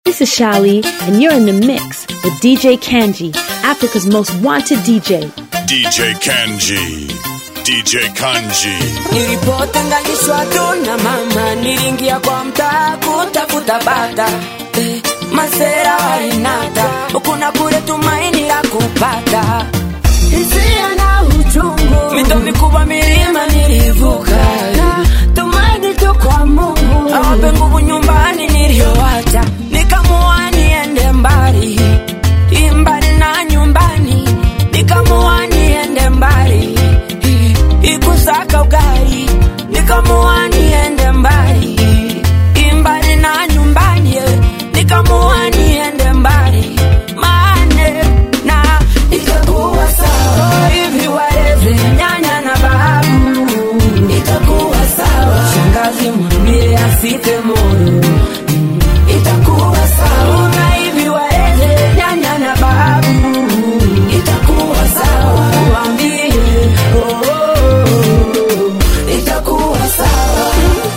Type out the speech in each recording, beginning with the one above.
This is Shali, and you're in the mix with DJ Kanji, Africa's most wanted DJ. DJ Kanji. DJ Kanji. Nilipotenganishwa tu na mama, niliingia kwa mtaa kutafuta bata eh, masera wainata huku na kule, tumaini la kupata hisia na uchungu, mito mikubwa, milima nilivuka, na tumaini tu kwa Mungu awape nguvu nyumbani niliyowacha, nikamua niende mbali mbali na nyumbani, nikamua niende mbali ikusaka ugali, nikamua niende mbali mbali na nyumbani, nikamua niende mbali mane na ikakuwa sawa hivi, waleze nyanya na babu, itakuwa sawa shangazi, mwambie asife moyo, itakuwa sawa na hivi, waleze nyanya na babu, itakuwa sawa, waambie oh, oh, oh, itakuwa sawa.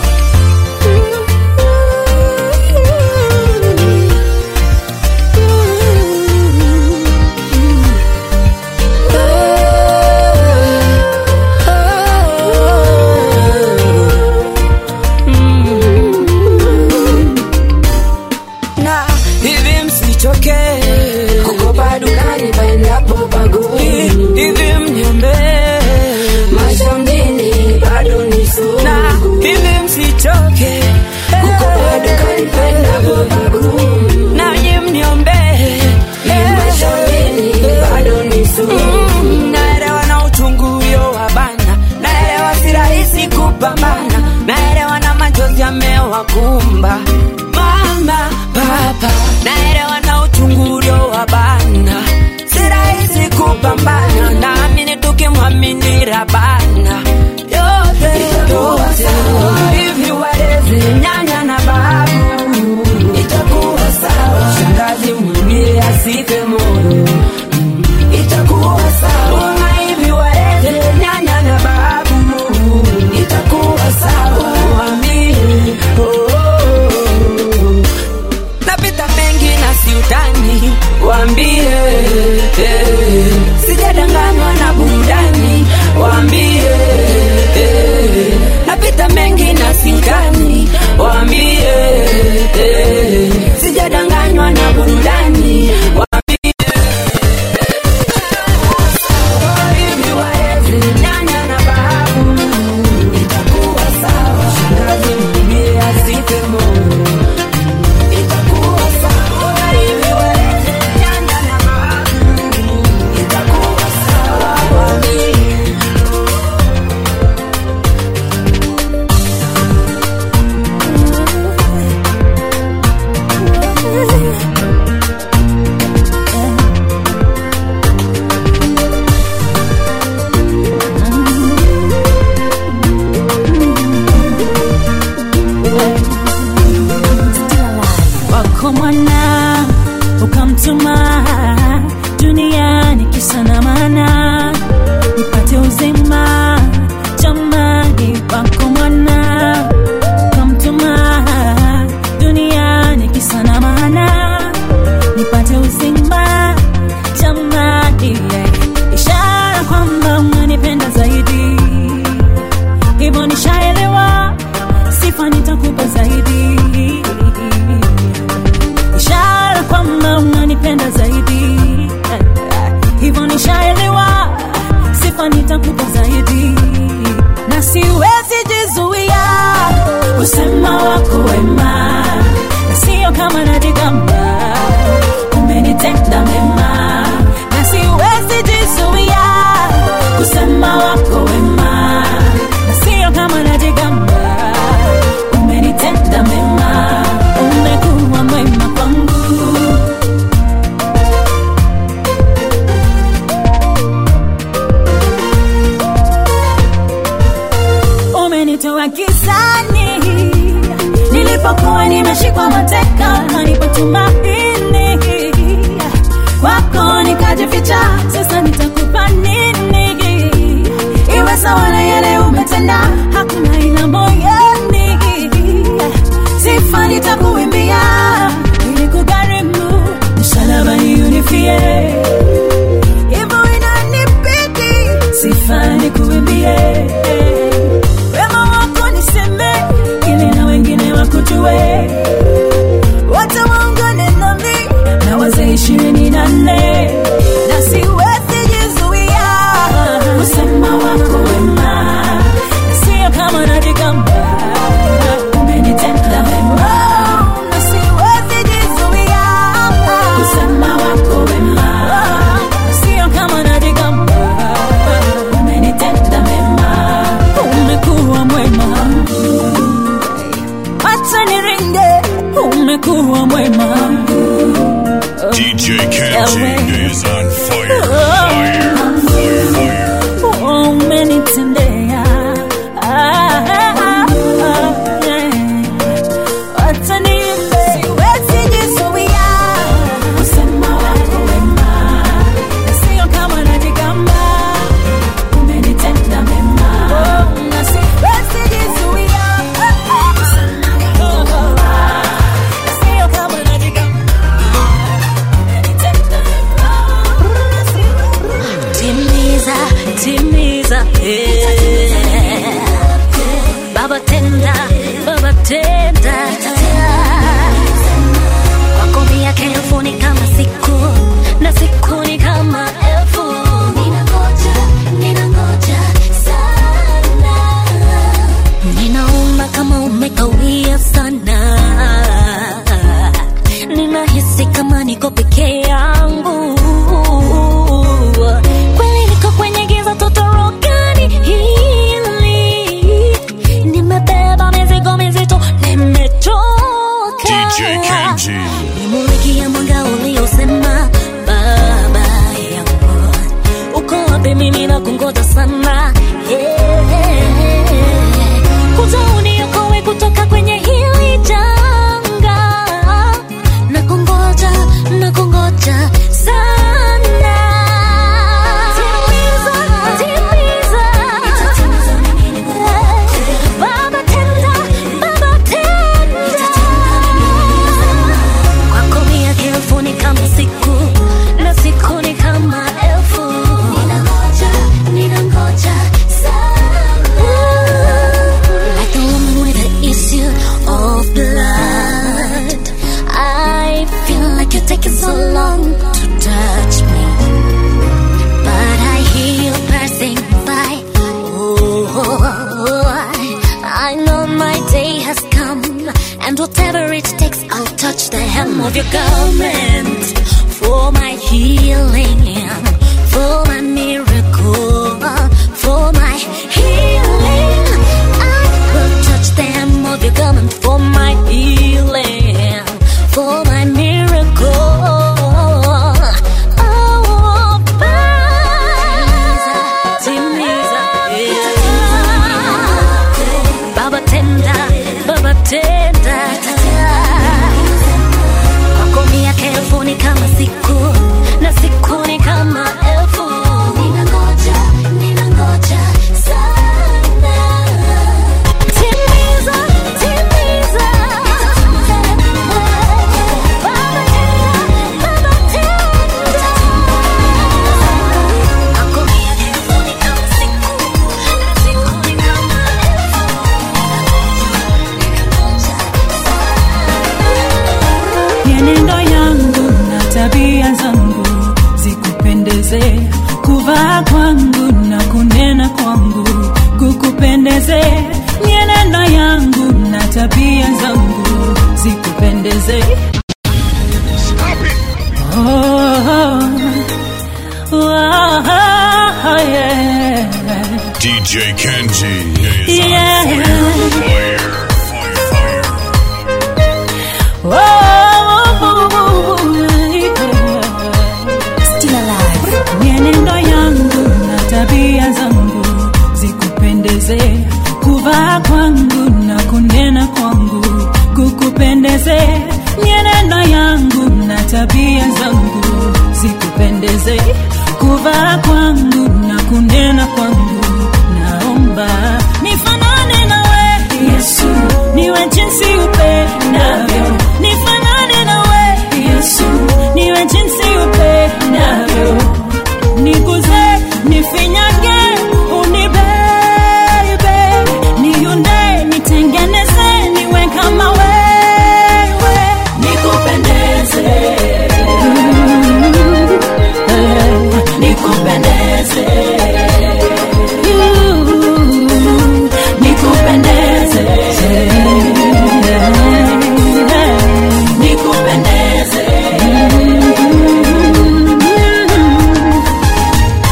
na hivi msichoke kukopa dukani paendapo paguni, hivi mnyembe maisha mjini bado ni sugu, na hivi msichoke kukopa dukani paendapo paguni, nanyi mniombe maisha mjini bado ni sugu. Naelewa na uchungu ulio wa bana, naelewa si rahisi kupambana, naelewa na machozi yamewakumba mama papa, naelewa na uchungu ulio wa bana, si rahisi kupambana, naamini tukimwamini Rabana yote itakuwa sawa. Hivi walezi nyanya na babu, itakuwa sawa. Shangazi mwambie asife moyo, itakuwa sawa. Na hivi walezi nyanya na babu, itakuwa sawa. Mwambie oh, oh, oh. napita mengi na siutani, waambie eh, sijadanganywa na burudani, waambie eh, napita mengi na siutani, waambie eh, sijadanganywa na burudani, waambie hivi waezi nyanya na babu, itakuwa sawa. Shangazi mwambie asife moyo itakuwa sawa hivi wewe nyanya na babu itakuwa sawa wami wako mwana ukamtuma duniani kisa na maana nipate uzima jamani wako mwana ukamtuma duniani kisa na maana nipate uzima jamani yeah. ishara kwamba mwanipenda zaidi hivyo nishaelewa sifa nitakupa zaidi ishara kwamba unanipenda zaidi hivyo nishaelewa sifa nitakupa zaidi na siwezi jizuia usema wako wema na sio kama najigamba umenitenda mema na siwezi jizuia kusema wako wema na sio kama najigamba umenitenda mema umekuwa mwema kwangu umenitoa gizani nilipokuwa nimeshikwa mateka nilipotumaini kwako nikajificha sasa nitakupa nini iwe sawa na yale umetenda hakuna ila moyoni sifa nitakuimbia ili DJ Kenji Yawe. is on fire, fire, fire, fire. Oh, umenitendea Ah, ah, ah, eh. Wacha niimbe. Siwezi jizuia kusema wako wema. Na sio kama najigamba. Umenitenda mema. Oh, na siwezi jizuia kusema wako wema. Na sio kama najigamba. Umenitenda mema. timiza timiza eh. baba tenda baba tenda kwako miaka elfu ni kama siku na siku ni kama elfu ninangoja ninangoja sana ninaona kama umekawia sana ninahisi kama niko peke yangu kweli niko kwenye giza totorokani hili nimebeba mizigo mizito nimechoka DJ Kenji. nimulikia mwanga uliosema baba yangu uko wapi mimi na kungoja sana yeah. kuja uniokoe kutoka kwenye hili janga na kungoja na kungoja sana timiza timiza baba tenda baba tenda kwako miaka elfu ni kama siku na siku ni kama elfu ninangoja ninangoja sana like the woman with the issue of blood I feel like you're taking so long to touch me but I hear you passing by oh, I know my day has come and whatever it takes I'll touch the hem of your garment for my healing for my miracle for my healing I will touch the hem of your garment for my healing for my miracle oh, timiza, timiza, Baba tenda, Baba tenda Kwako miaka elfu ni kama siku Na siku ni kama elfu Ninangoja, ninangoja sana Timiza, timiza Baba tenda, Baba tenda Kwako miaka elfu ni kama siku Na siku ni kama mienendo yangu na tabia zangu zikupendeze kuvaa kwangu na kunena kwangu kukupendeze mienendo yangu na tabia zangu zikupendeze oh, oh, oh, yeah. DJ Kenji is on Yeah. fire, fire, fire, fire. Still alive. mienendo yangu na tabia zangu zikupendeze kuvaa kwangu na kunena kwangu kukupendeze mienendo yangu na tabia zangu zikupendeze kuvaa kwangu na kunena kwangu naomba nifanane nawe yesu niwe jinsi upendavyo nifanane nawe yesu niwe jinsi upendavyo niguze nifinyage unibebe niunde nitengeneze niwe kama wewe nikupendeze nikupendeze nikupendeze nikupendeze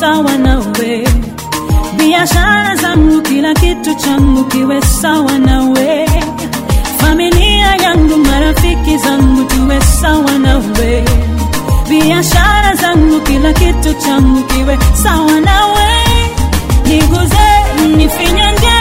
sawa nawe biashara zangu kila kitu changu kiwe sawa nawe familia yangu marafiki zangu tuwe sawa nawe biashara zangu kila kitu changu kiwe sawa nawe niguze nifinyange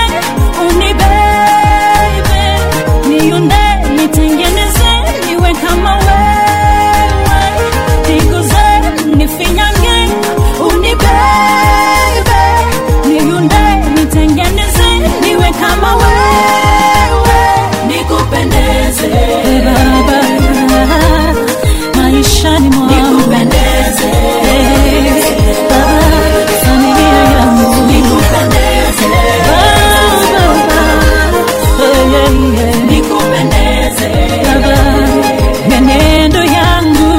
unibebe niunde nitengeneze niwe kama wewe niguze nifinyange unibebe niunde nitengeneze niwe kama wewe nikupendeze baba maishani mwangu nikupendeze baba familia yangu nikupendeze baba oh, yeah, yeah. nikupendeze baba menendo yangu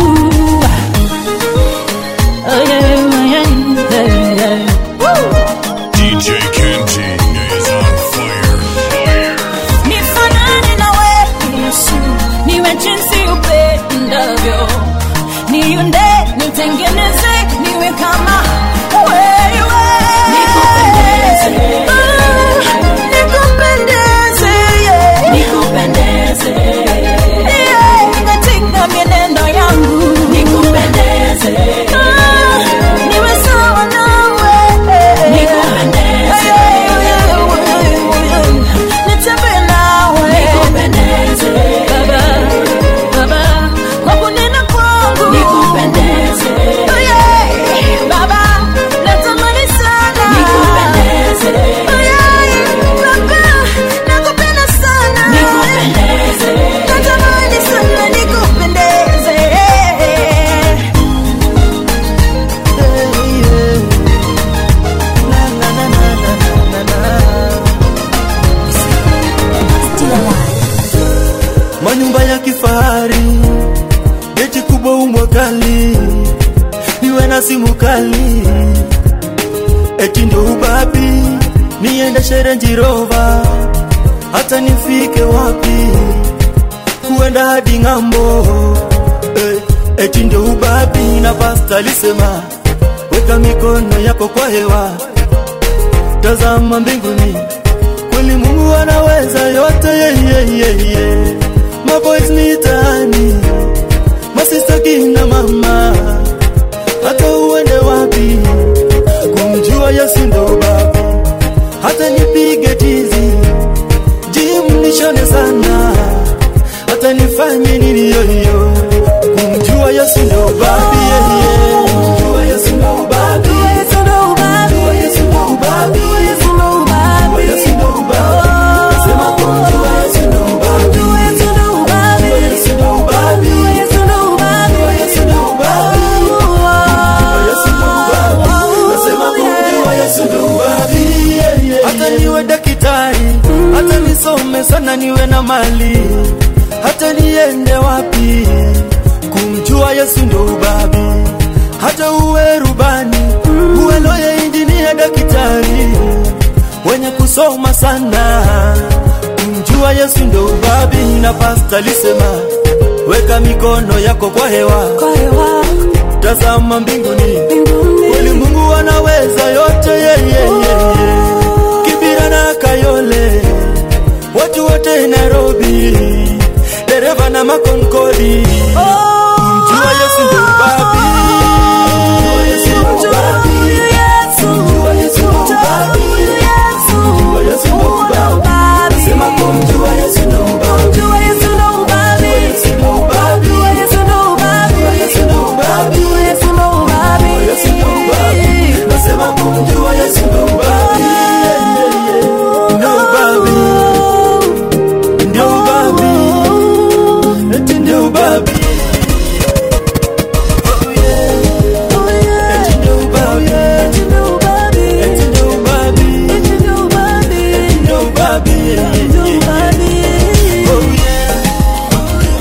oh, yeah, yeah, yeah, yeah. DJ Kenji is on fire. Fire. nifanane na wewe Yesu, niwe jinsi upendavyo, niunde nitengeneze, niwe kama wewe. Ah, nikupendeze, yeah. Yeah, katika mienendo yangu Ah, niwe sawa nawe. Yeah, yeah, yeah, yeah. Nitembee nawe. Baba, Baba, kwa kunena kwangu. Oh, yeah. Baba, natamani sana. Oh, yeah. Baba, nakupenda sana. Natamani sana nikupendeze. manyumba ya kifahari, geti kubwa umwa kali, niwe na simu kali, eti ndio ubabi, niende Range Rover, hata nifike wapi, kuenda hadi ng'ambo, eh, eti ndio ubabi, na pasta alisema weka mikono yako kwa hewa, tazama mbinguni kweli Mungu anaweza yote yeah, yeah, yeah, yeah. Maboys mitaani, masista kina mama, hata uende wapi, kumjua Yesu ndo babi, hata nipige tizi jim nishone sana, hata nifanye nini yoyo, kumjua Yesu ndo babi yeah, yeah. Kumjua Yesu ndo babi, kumjua Yesu ndo babi, kumjua Yesu ndo babi, nasema kumjua Yesu ndo babi, kumjua Yesu ndo babi, kumjua Yesu ndo babi, kumjua Yesu ndo babi, nasema kumjua Yesu ndo babi, yeah, yeah, hata niwe daktari, hata nisome sana niwe na mali, hata niende wapi, kumjua Yesu ndo babi, hata uwe rubani, uwe loya, injinia, daktari, wenye kusoma sana, kumjua Yesu ndo babi, na pasta alisema weka mikono yako kwa hewa, tazama mbinguni, kweli Mungu anaweza yote yeah, yeah, yeah, yeah. Kibira na Kayole, watu wote Nairobi, dereva na makonkoli, kumjua Yesu ndo babi, kumjua Yesu ndo babi, kumjua Yesu ndo babi, kumjua Yesu ndo babi, nasema kumjua Yesu ndo babi, kumjua Yesu ndo babi, kumjua Yesu ndo babi, kumjua Yesu ndo babi, kumjua Yesu ndo babi, nasema kumjua Yesu ndo babi, ndo babi, ndio babi, eti ndio babi. Oh yeah. Eti ndio babi. Eti ndio babi. Eti ndio babi. Yeah, yeah, yeah. Oh yeah.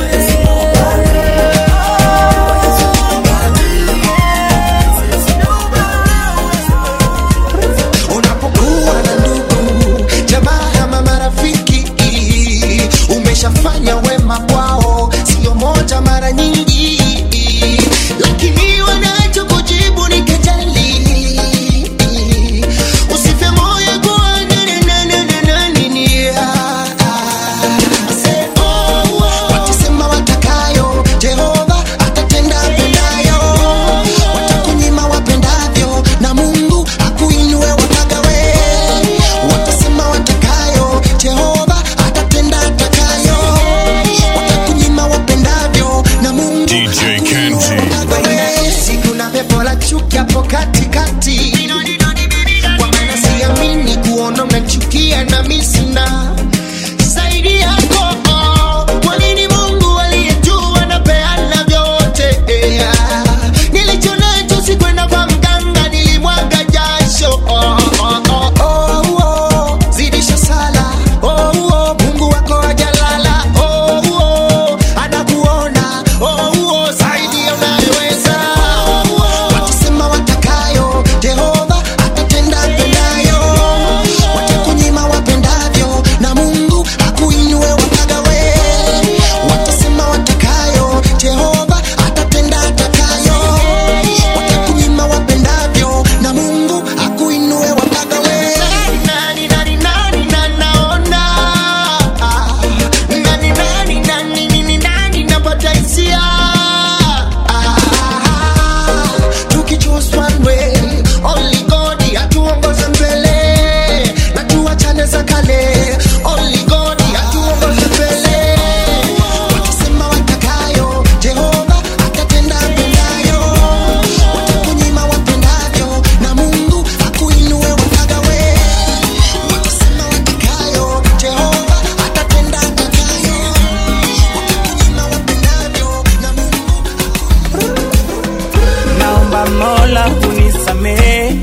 naomba Mola unisamehe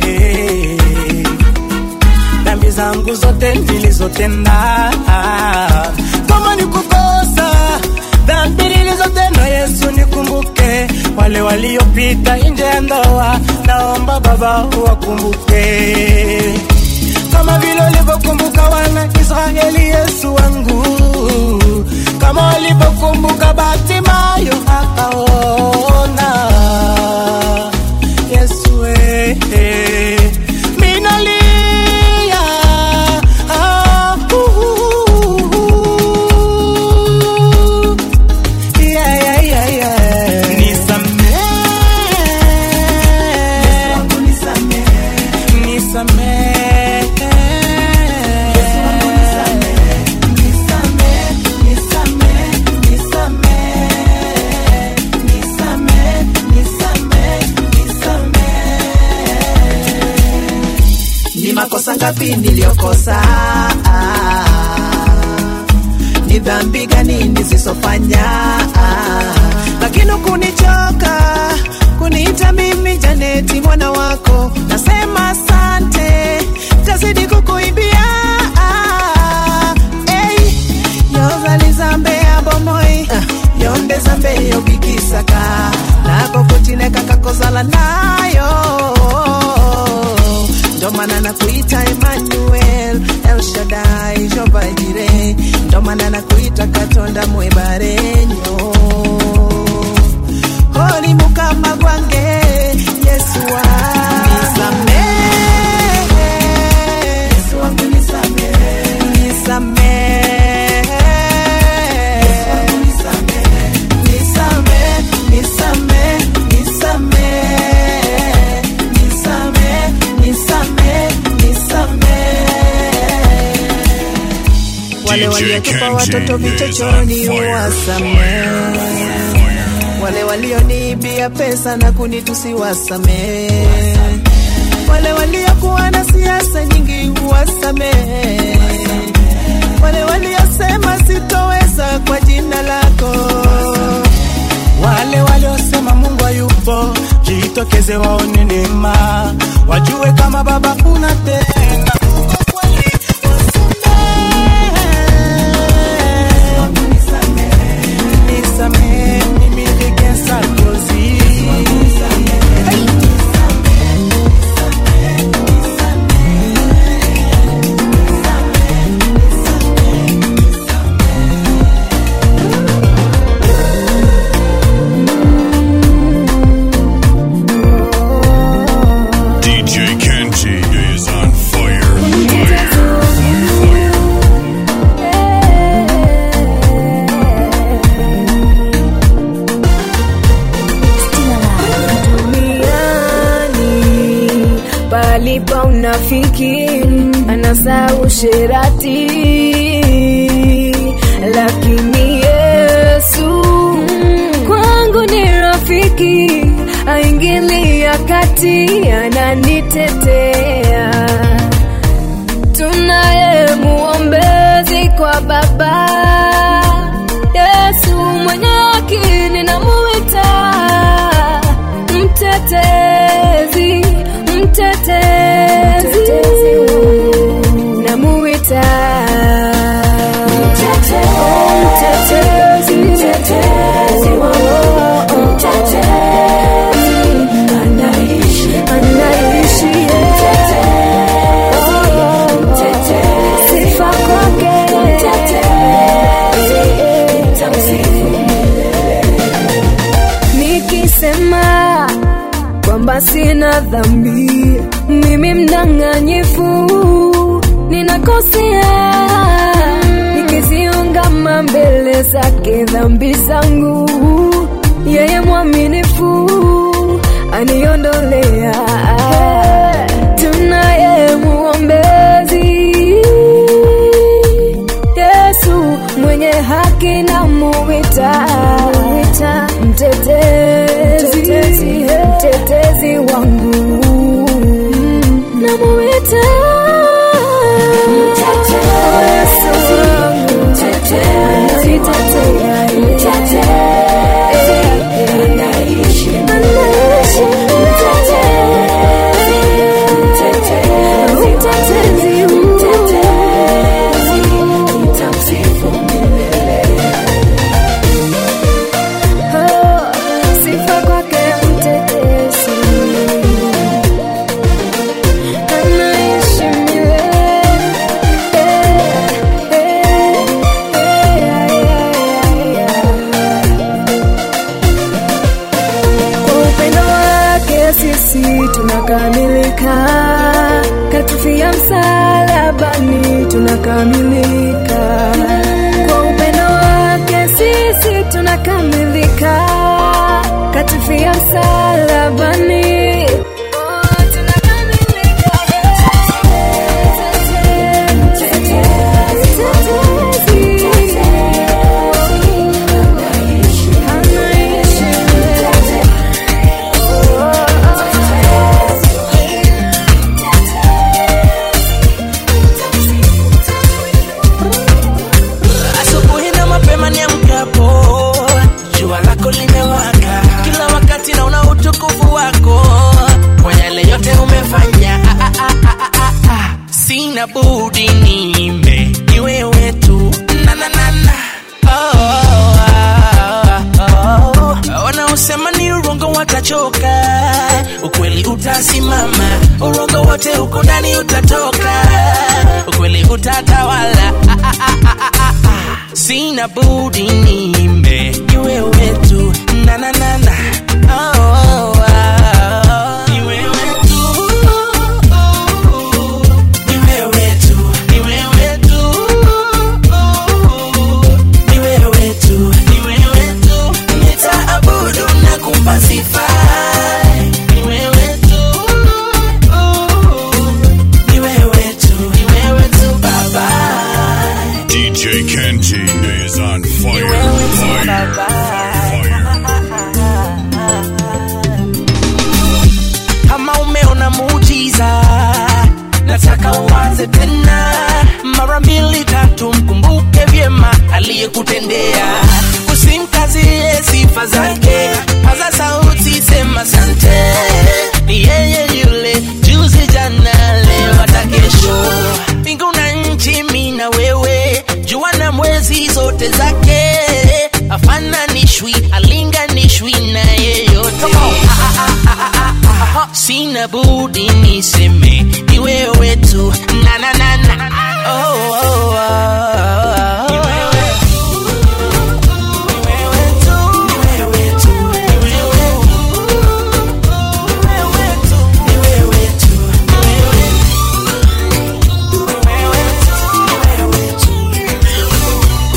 dhambi zangu zote nilizotenda, kama ni kukosa dhambi nilizotenda, Yesu nikumbuke. Wale waliopita nje ya ndoa, naomba Baba uwakumbuke kama vile ulivyokumbuka wana Israeli, Yesu wangu, kama walivyokumbuka Bartimayo akaona. Yesu eh, eh, minalia ah, uh, uh, uh, yeah, yeah, yeah, yeah. Nisamehe, ni makosa ngapi niliyokosa ni dhambi gani nizisofanya lakini kunichoka kuniita mimi janeti mwana wako nasema asante tazidi kukuimbia hey, yozalizambe abomoi yonde zambe yogikisaka nakokutineka kakozala nayo ndo maana nakuita Emmanuel El Shaddai Jehova Jireh ndo maana nakuita Katonda mwebarenyo Holi mukama gwange Yesu wa nisamehe Yesu wangu nisamehe nisamehe Yesu wangu nisamehe nisamehe nisamehe nisamehe nisamehe nisamehe nisamehe wale DJ waliotupa Kenji watoto is vichochoni on fire, uwasamehe fire. wale walioniibia pesa na kunitusi wasamehe wale waliokuwa na siasa nyingi wasamehe wale waliosema sitoweza kwa jina lako wale waliosema Mungu hayupo, jitokeze waone neema, wajue kama Baba unatenda. Uko kweli, wasamehe. Nisamehe, mimi nikesa jozi. Hey. DJ Kenji is on fire, fire, fire. duniani palipa unafiki anasa usherati lakini yesu kwangu ni rafiki aingilia kati ananitetea tunaye muombezi kwa baba yesu mwenye haki ninamuita mtetezi mtetezi namuita Oh, mtetezi mtetezi anaishi anaishi sifa kwake nikisema kwamba sina dhambi mimi mdanganyifu ninakosea nikiziungama mbele zake dhambi zangu yeye mwaminifu aniondolea tunaye muombezi yesu mwenye haki na muwita mtetezi mtetezi wangu namuwita Yesu wangu ananitetea. Anaishi. tunakamilika katufia msalabani tunakamilika kwa upendo wake sisi tunakamilika katufia msalabani Oh, tunakamilika. asubuhi na mapema niamkapo jua lako limewaka kila wakati naona utukufu wako kwa yale yote umefanya ah, ah, ah, ah, ah, ah. sina budi niimbe ni wewe tu na, na, na, na. Oh, ah, ah, oh. wanaosema ni urongo watachoka ukweli utasimama urongo wote huko ndani utatoka ukweli utatawala ah, ah, ah, ah, ah, ah, ah. sina budi niimbe ni wewe tu na, na, na, na. Oh, oh, ah, ni wewe tu. Ni wewe tu, ni wewe tu. Ni wewe tu, ni wewe tu. Nitaabudu na kumpa sifa. Ni wewe tu. Ni wewe tu, ni wewe tu, Baba. DJ Kenji is on fire. Fire. kama umeona muujiza nataka uanze tena mara mbili tatu mkumbuke vyema aliyekutendea usimkazie sifa zake paza sauti sema sante ni yeye yule juzi jana leo hata kesho mbingu na nchi mi na wewe jua na mwezi zote zake afananishwi alinganishwi na yeyote sina budi niseme ni wewe tu na na na na oh, oh, oh, oh. Ni wewe. Ni wewe tu. Ni wewe tu. Ni wewe tu. Ni wewe tu. Ni wewe tu. Ni wewe tu. Ni wewe tu.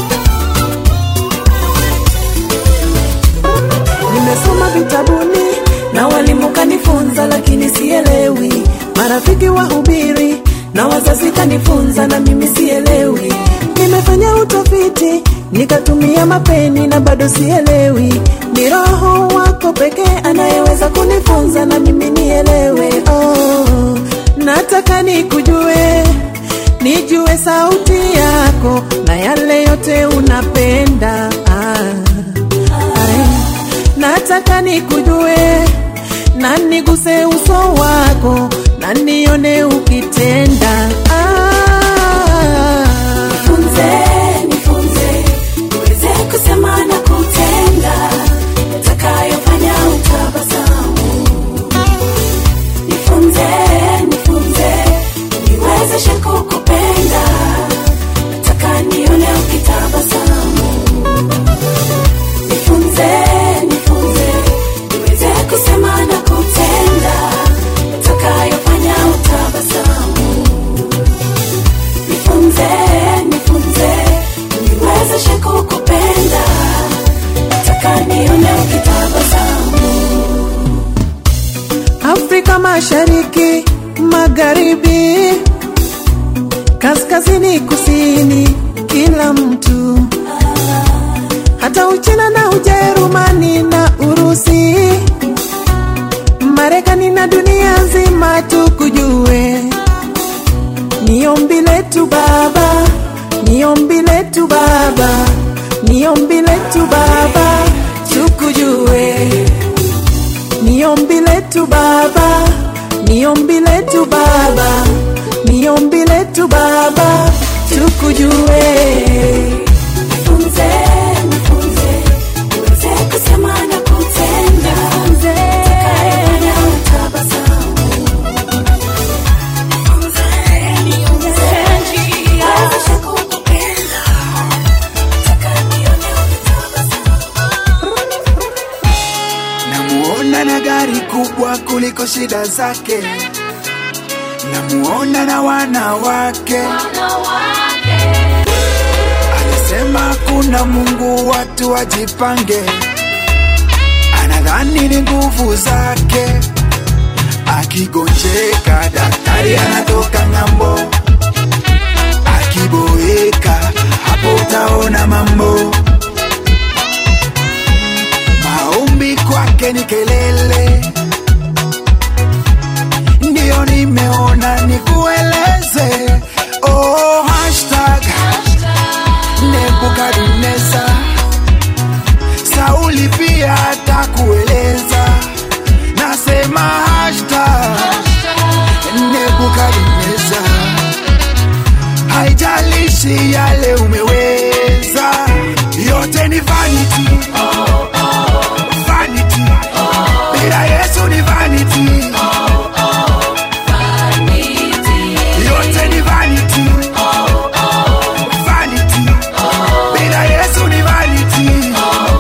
nimesoma vitabuni na walimu kanifunza lakini sielewi marafiki wahubiri na wazazi kanifunza na mimi sielewi nimefanya utafiti nikatumia mapeni na bado sielewi ni roho wako pekee anayeweza kunifunza na mimi nielewe oh, nataka nikujue nijue sauti yako na yale yote unapenda ah. Ai, nataka nikujue na niguse uso wako na nione ukitenda ah. Nifunze, nifunze, niweze kusema na kutenda yatakayofanya utabasamu. Nifunze, nifunze, niwezeshe kukupenda, nataka nione ukitabasamu. Nifunze, nifunze, niweze kusema na kutenda yatakayofanya utabasamu nifunze nifunze niwezeshe kukupenda nataka nione ukitabasamu Afrika Mashariki, Magharibi, kaskazini, kusini, kila mtu, hata Uchina na Ujerumani na Urusi, Marekani na dunia nzima tukujue. Ni ombi letu Baba, ni ombi letu Baba, ni ombi letu Baba, tukujue ni ombi letu Baba, ni ombi letu Baba, ni ombi letu Baba, tukujue. nifunze nifunze niweze kusema na kutenda yatakayofanya utabasamu nifunze nifunze niwezeshe kukupenda nataka nione ukitabasamu namuona na gari kubwa kuliko shida zake namuona na wanawake alisema kuna mungu watu wajipange anadhani ni nguvu zake akigonjeka daktari anatoka ng'ambo akiboeka hapo utaona mambo maombi kwake ni kelele ndiyo nimeona nikueleze oh, hashtag nebukadneza sauli pia atakueleza nasema hashtag nebukadneza haijalishi yale umeweza yote ni vanity vanity bila yesu ni vanity yote ni vanity vanity bila yesu ni vanity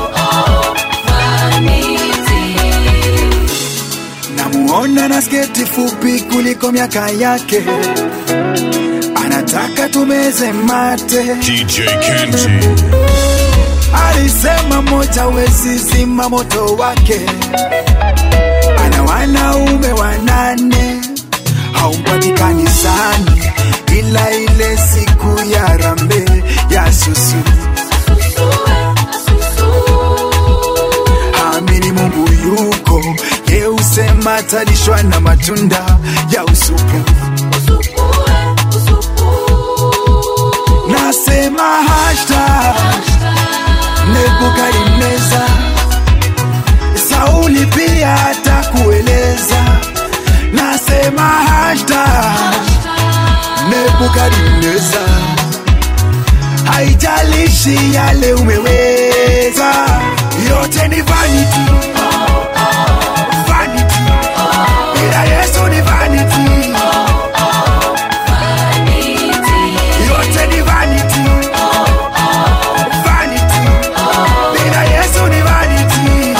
namuona na sketi fupi kuliko miaka yake anataka tumeze mate DJ Kenji. alisema moja wezi zima moto wake ana wanaume wanane haumpati kanisani ila ile siku ya rambe ya susu amini mungu yuko ye usema talishwa na matunda ya usupu nasema hashtag nebukadneza sauli pia atakueleza nasema hashtag nebukadneza haijalishi yale umeweza yote ni vanity vanity bila yesu ni vanity yote ni vanity vanity bila yesu ni vanity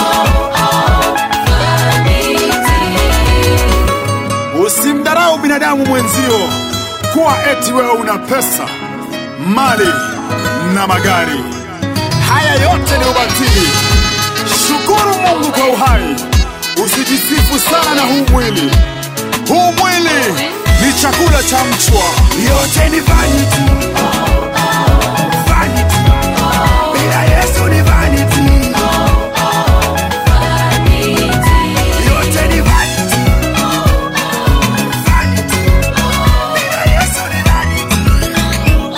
usimdharau binadamu mwenzio kuwa eti wewe una pesa mali na magari haya yote ni ubatili shukuru mungu kwa uhai usijisifu sana na huu mwili huu mwili ni chakula cha mchwa yote ni vanity vanity bila yesu ni vanity yote ni vanity vanity bila yesu ni vanity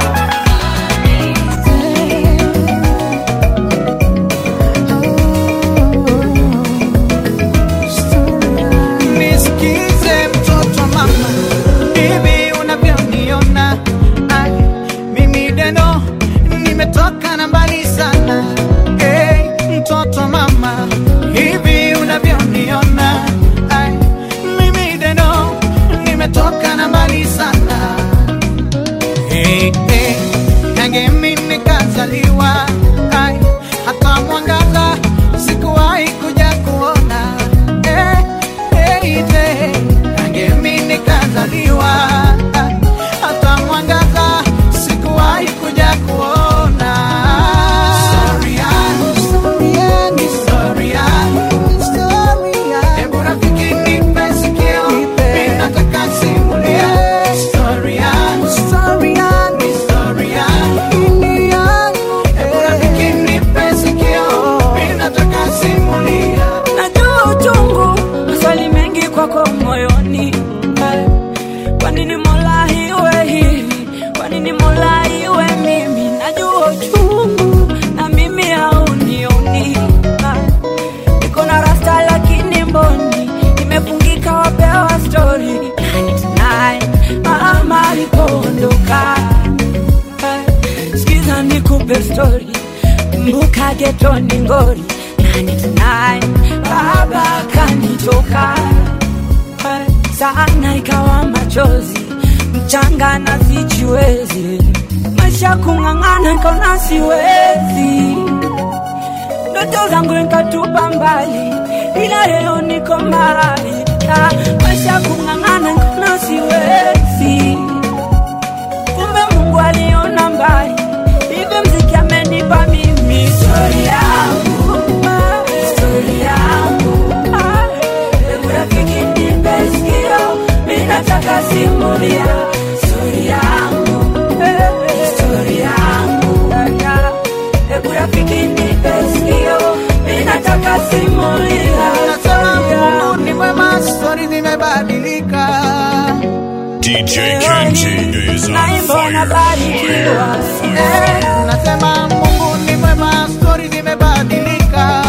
Nisikize mtoto mama, hivi unavyoniona Ai, mimi deno nimetoka na mbali sana hey, mtoto mama, hivi unavyoniona Ai, mimi deno nimetoka na mbali sana hey, hey, yange mimi nikazaliwa Ai, hata mwangaza sikuwahi kuja kuona hey, hey, hey, yange mimi nikazaliwa hata mwangaza sikuwahi kuja kuona Story yangu, story yangu, story yangu, story yangu. Hebu rafiki nipe sikio, mimi nataka simulia story yangu, story yangu, story yangu, Hebu rafiki nipe sikio, mimi nataka simulia najua uchungu maswali mengi kwako moyoni Eh, kwa nini mola iwe hivi kwa nini mola iwe mimi najua uchungu na mimi haunioni Eh, niko na rasta lakini mboni imefungika wapewa stori mama alipoondoka Eh, sikiza nikupe stori kumbuka getoni ngori 99 baba kanitoka sana ikawa machozi mchanga na sijiwezi maisha kung'ang'ana kaona siwezi ndoto zangu nikatupa mbali ila leo niko mbali Ah, maisha kung'ang'ana nkona siwezi kumbe mungu aliona mbali hivi mziki amenipa mimi stori yangu ah, stori yangu Ah, hebu rafiki nipe sikio mi nataka simulia stori yangu eh, stori yangu Ah, hebu rafiki nipe sikio mi nataka simulia Nasema Mungu ni mwema, stori zimebadilika. DJ Kenji is on naimba fire. nabarikiwa Eh, Nasema Mungu ni mwema, stori zimebadilika.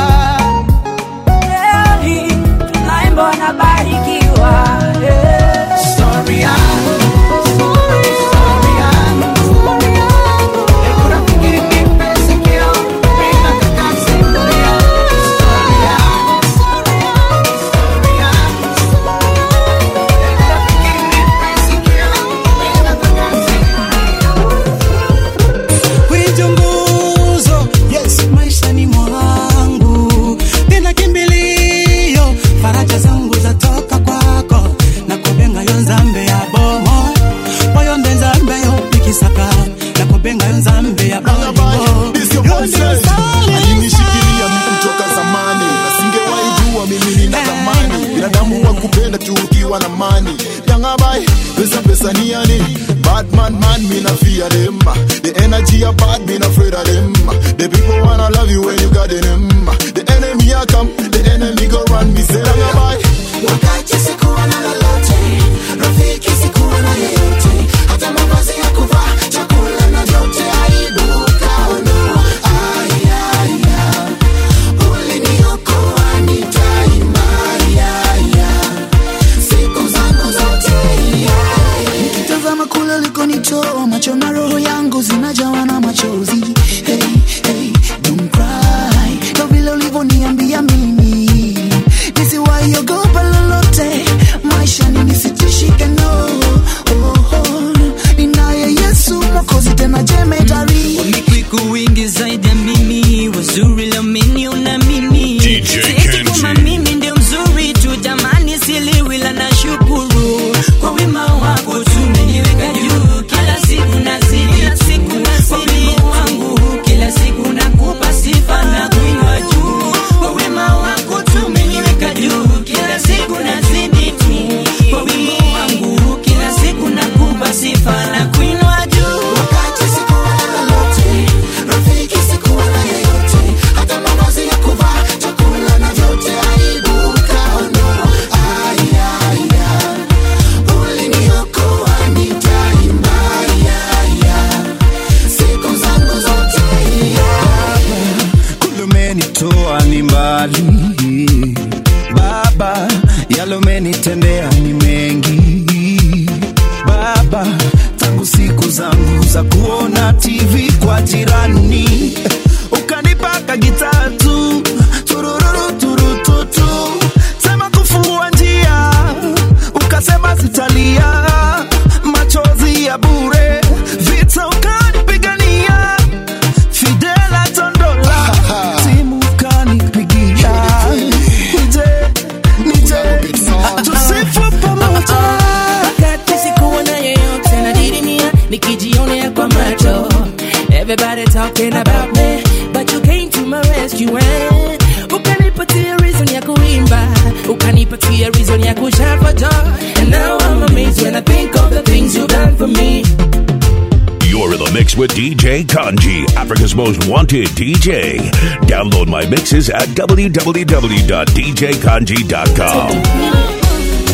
Eh, naimba nabarikiwa Eh. Stori yangu, stori yangu, hebu rafiki nipe sikio, mimi nataka simulia. Stori yangu, stori yangu, hebu rafiki nipe sikio, mimi nataka Kuichunguzo, yes, maishani mwangu tena kimbilio, faraja zangu zatoka kwako na kubenga yo nzambe ya bomo oyo nde nzambe yo pikisaka na kubenga yo nzambe ya bomo alinishikilia mi kutoka zamani nasingewahi jua mimi nina thamani binadamu wa kupenda tu ukiwa na mani yangabai pesa pesa ni yani bad man man me na fear them the energy are bad me na afraid of them the people wanna love you when you got them the enemy a come the enemy go run me say yangabai wakati sikuwa na lolote rafiki sikuwa na yeyote hata mavazi ya kuvaa chakula na vyote aibu ukaondoa ayaya uliniokoa nitaimaya siku zangu zote nikitazama kule ulikonitoa macho na roho yangu zinajawa na machozi hey, hey, don't cry ndo vile ulivyoniambia mimi nisiwaiogopa lolote maishani nisitishike no oh, oh. ninaye yesu mokozi tena jemedari Wamekwiku wingi zaidi ya mimi, wazuri leo umeniona mimi. DJ Sieti kama mimi ndio mzuri tu, jamani, siliwi la nashukuru kwa wema wako tumeniweka juu, kila siku nazidi kila siku nazidi wangu, kila siku nakupa sifa na kuinua juu, kwa wema wako tumeniweka juu, kila siku nazidi tu, kwa wema wangu, kila siku nakupa sifa na kuinua juu. wakati sikuwa na lolote rafiki sikuwa na yeyote hata mavazi ya kuvaa chakula na vyote aibu ukaondoa ayaya uliniokoa nitaimaya siku zangu zote kule umenitoa ni mbali baba yale umenitendea ni mengi baba tangu siku zangu za kuona tv kwa jirani ukanipaka gitatu turururu turututu sema kufungua njia ukasema sitalia machozi ya bure vita ukanipigania fidela tondola timu kanipigia nije nije tusifu pamoja wakati sikuwa na yeyote nadidimia nikijionea kwa macho everybody talking about me but you came to my rescue eh? ukanipatia reason ya kuimba ukanipatia reason ya kushout for joy and now I'm amazed when I think of the things you've done for me You're in the mix with DJ Kanji, Africa's most wanted DJ. Download my mixes at www.djkanji.com.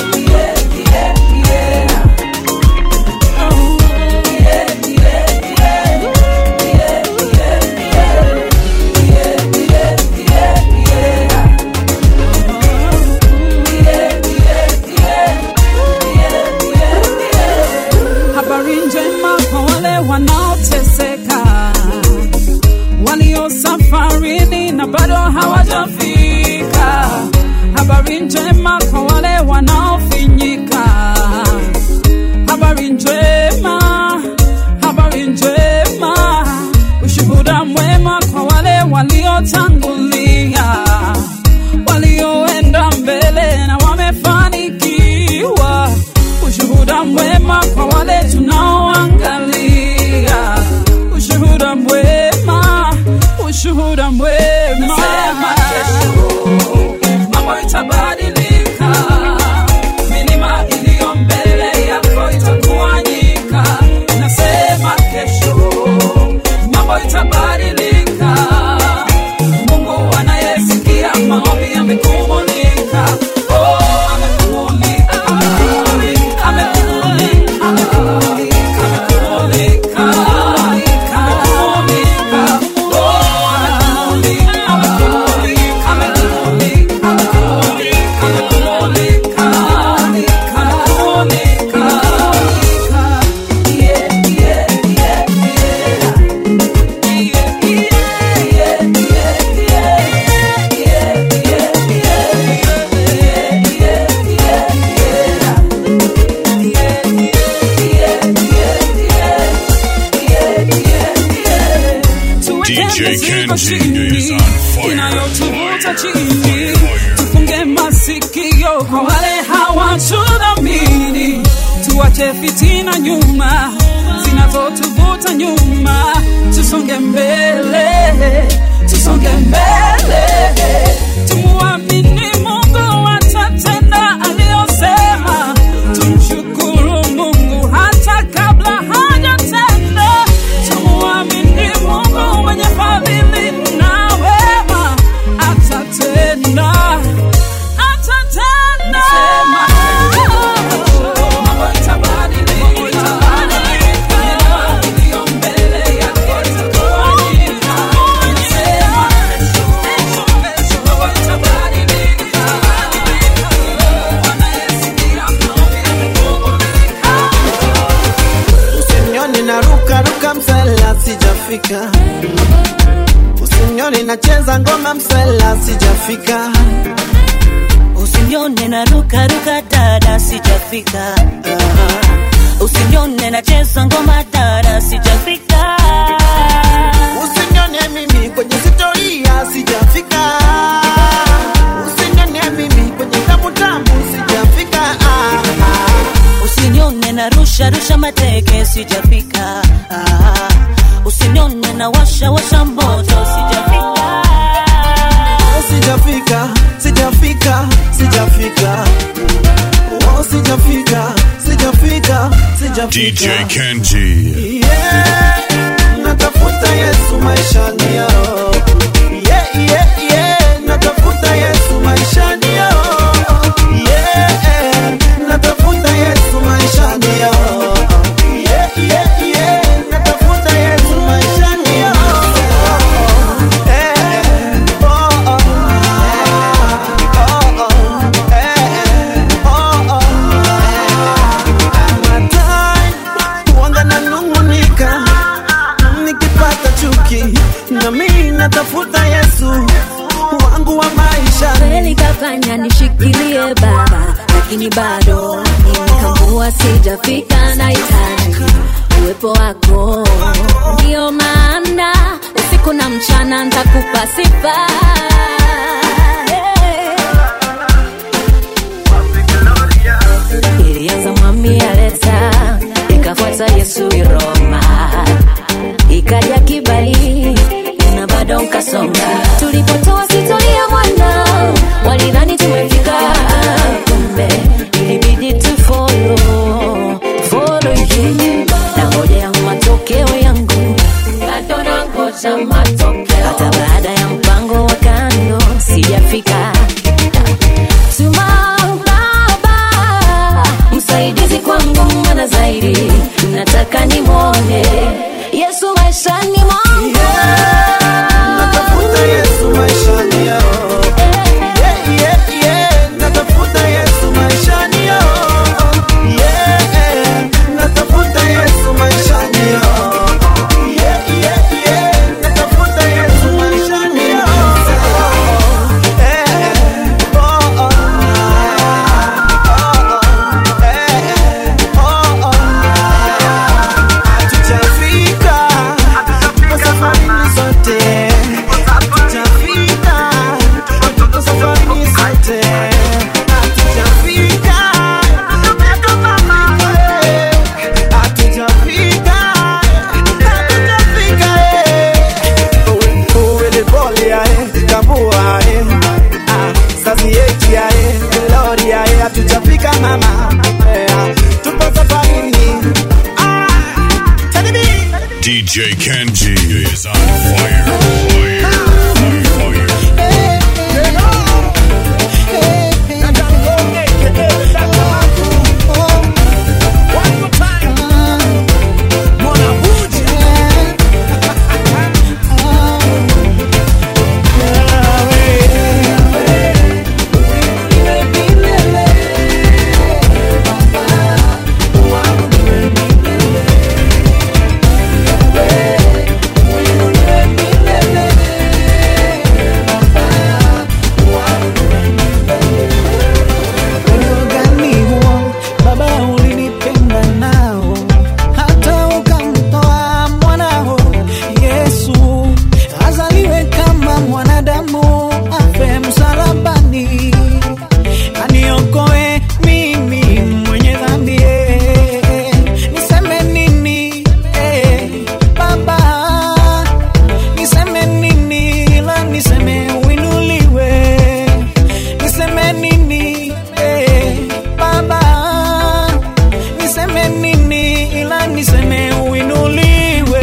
habari njema kwa wale wanaoteseka walio safarini na bado hawajafika habari njema mwema kwa wale tunaoangalia. Ushuhuda mwema, ushuhuda mwema. Nasema kesho mambo itabadilika, milima iliyo mbele yako itatawanyika. Nasema kesho mambo itabadilika. Mungu anayesikia maombi amekumulika. Oh, amekumulika. Amekumulika. Amekumulika. Amekumulika. Oh, amekumulika. Amekumulika. Amekumulika. Amekumulika. Amekumulika. Yeah, yeah, yeah, yeah. DJ Kenji is on fire. inayotuvuta chini tufunge masikio kwa wale hawatudhamini tuache fitina nyuma zinazotuvuta nyuma tusonge mbele tusonge mbele tumuamini mungu atatenda aliyosema tumshukuru mungu hata kabla hajatenda tumuamini mungu mwenye fadhili na wema atatenda atatenda mambo itabadilika iliyo mbele yako itatawanyika mambo itabadilika Usinione na ruka ruka msela sijafika, usinione nacheza ngoma msela sijafika, Usinione na ruka ruka dada sijafika. Usinione nacheza ngoma dada sijafika. usinione mimi kwenye sitoria sijafika, usinione mimi kwenye tamu tamu sijafika. Ah, ah. Usinione na rusha rusha mateke sijafika. Ah, Usinione na washa washa moto sijafika. sijafika, sijafika, sijafika, oh, sijafika, sijafika, sijafika. DJ Kenji. Yeah, natafuta Yesu maishani yao. Yeah, yeah, yeah, natafuta Yesu maishani yao. Yeah, natafuta Yesu maishani yao. Yeah, yeah, yeah, natafuta Yesu maishani yao. Eh, oh, oh. Oh, oh. Eh, oh, oh. Matai, huanga nanung'unika nikipata chuki na mimi natafuta Yesu wangu wa maisha. kweli kafanya nishikilie baba lakini bado nimekambua sijafika na hitaji uwepo wako ndio maana usiku na mchana ntakupa sifa ilianza mwami aleta ikafuata yesu iroma ikaja kibali na bado nkasonga tulipotoa sitoria mwana walidhani tumefika kumbe ilibidi tufolo folo you na ngoja ya matokeo yangu bado nangoja matokeo hata baada ya mpango wa kando hatujafika mama yeah. tupo safarini ah, Teddy B. DJ Kenji is on fire. Fire. Fire. Fire. Upendo gani huo baba ulinipenda nao hata ukamtoa mwanao Yesu azaliwe kama mwanadamu afe msalabani aniokoe mimi mwenye dhambi eh. niseme nini eh, baba niseme nini ila niseme uinuliwe niseme nini eh, baba niseme nini ila niseme uinuliwe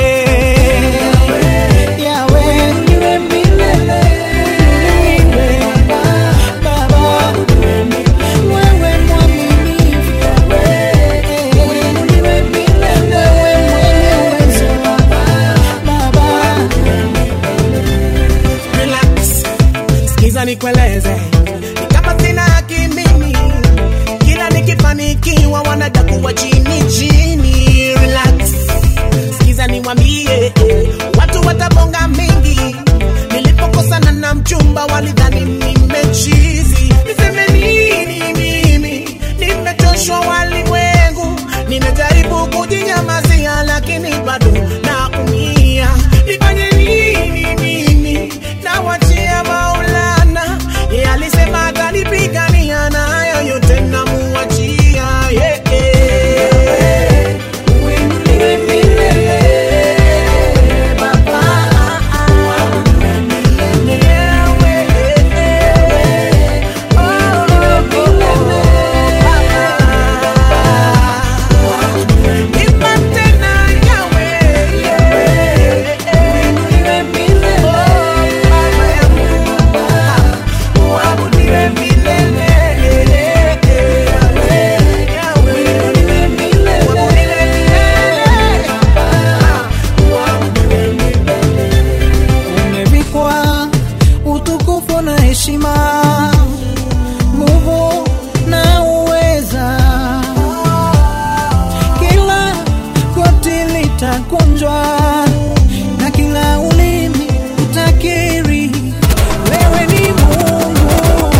yawe uinuliwe milele uinuliwe baba wewe mwaminifu uinuliwe milele wewe mwenye uwezo baba Relax, sikiza nikueleze, ni kama sina haki mimi, kila nikifanikiwa wanadakuwa chini chini. Relax, sikiza niwambie, eh, watu watabonga mingi. Nilipokosana na mchumba walidhani nimechizi. Niseme nini mimi? Nimechoshwa walimwengu, nimejaribu kujinyamazia, lakini bado naumia. Nifanye nini mimi? Nawachia Maulana, yeye alisema atanipigania na hayo yote namuachia. Yeah, yeah. Uinuliwe milele, Baba. umevikwa utukufu na heshima, nguvu na uweza. Kila goti litakunjwa na kila ulimi utakiri wewe ni Mungu.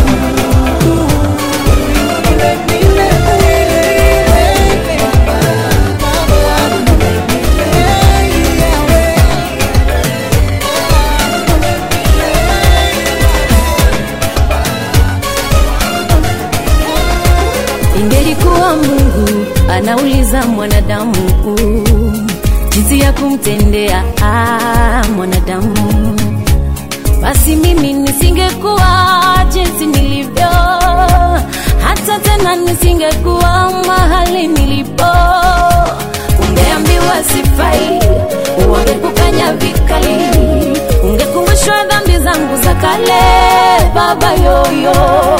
Ingelikuwa Mungu anauliza mwanadamu jinsi ya kumtendea ah, mwanadamu, basi mimi nisingekuwa jinsi nilivyo, hata tena nisingekuwa mahali nilipo. Ungeambiwa sifai, wangekukanya vikali, ungekumbushwa dhambi zangu za kale, baba yoyo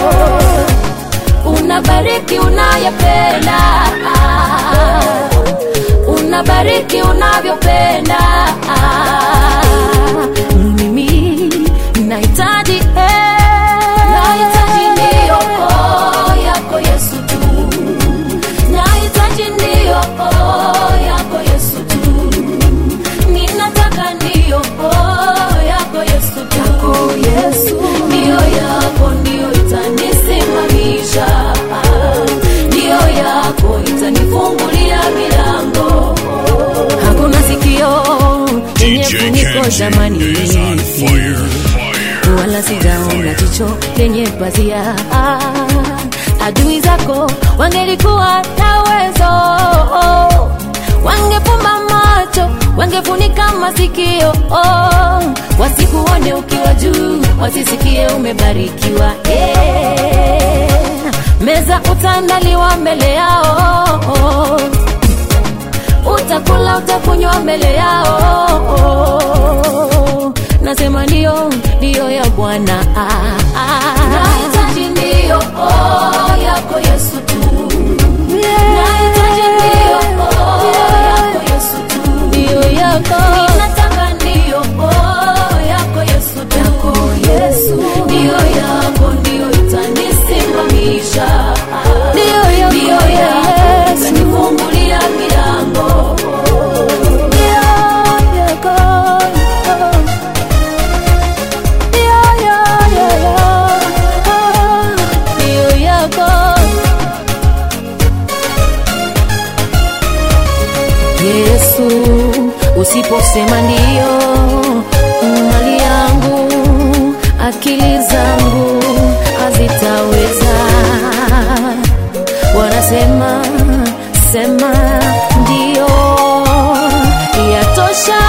unabariki unayopenda, unabariki unavyopenda. Mimi nahitaji eh, nahitaji ndiyo oh, yako Yesu tu, nahitaji ndiyo oh, yako Yesu tu, ninataka ndiyo oh, yako Yesu tu, yako Yesu ndiyo yako ndiyo itanisimamisha, ndiyo yako itanifungulia milango. Hakuna sikio lenye DJ funiko Kenji jamani, is on fire. Fire. wala sijaona jicho lenye pazia. Adui zako wangelikuwa na uwezo, wangefumba macho, wangefunika masikio, wasikuone ukiwa juu, wasisikie umebarikiwa. Eh, meza utaandaliwa mbele yao utakula utakunywa mbele yao nasema ndio ndio ya bwana nahitaji ndio oh, yako yesu tu nahitaji ndio oh, yako yesu tu ndio yako ninataka ndio oh, yako yesu tu yako yesu ndio yako ndio itanisimamisha ndio yako ndio yako itanifungulia milango ndio yako ndio yako Yesu, usiposema ndio, mali yangu, akili zangu hazitaweza. Wanasema sema ndio, yatosha.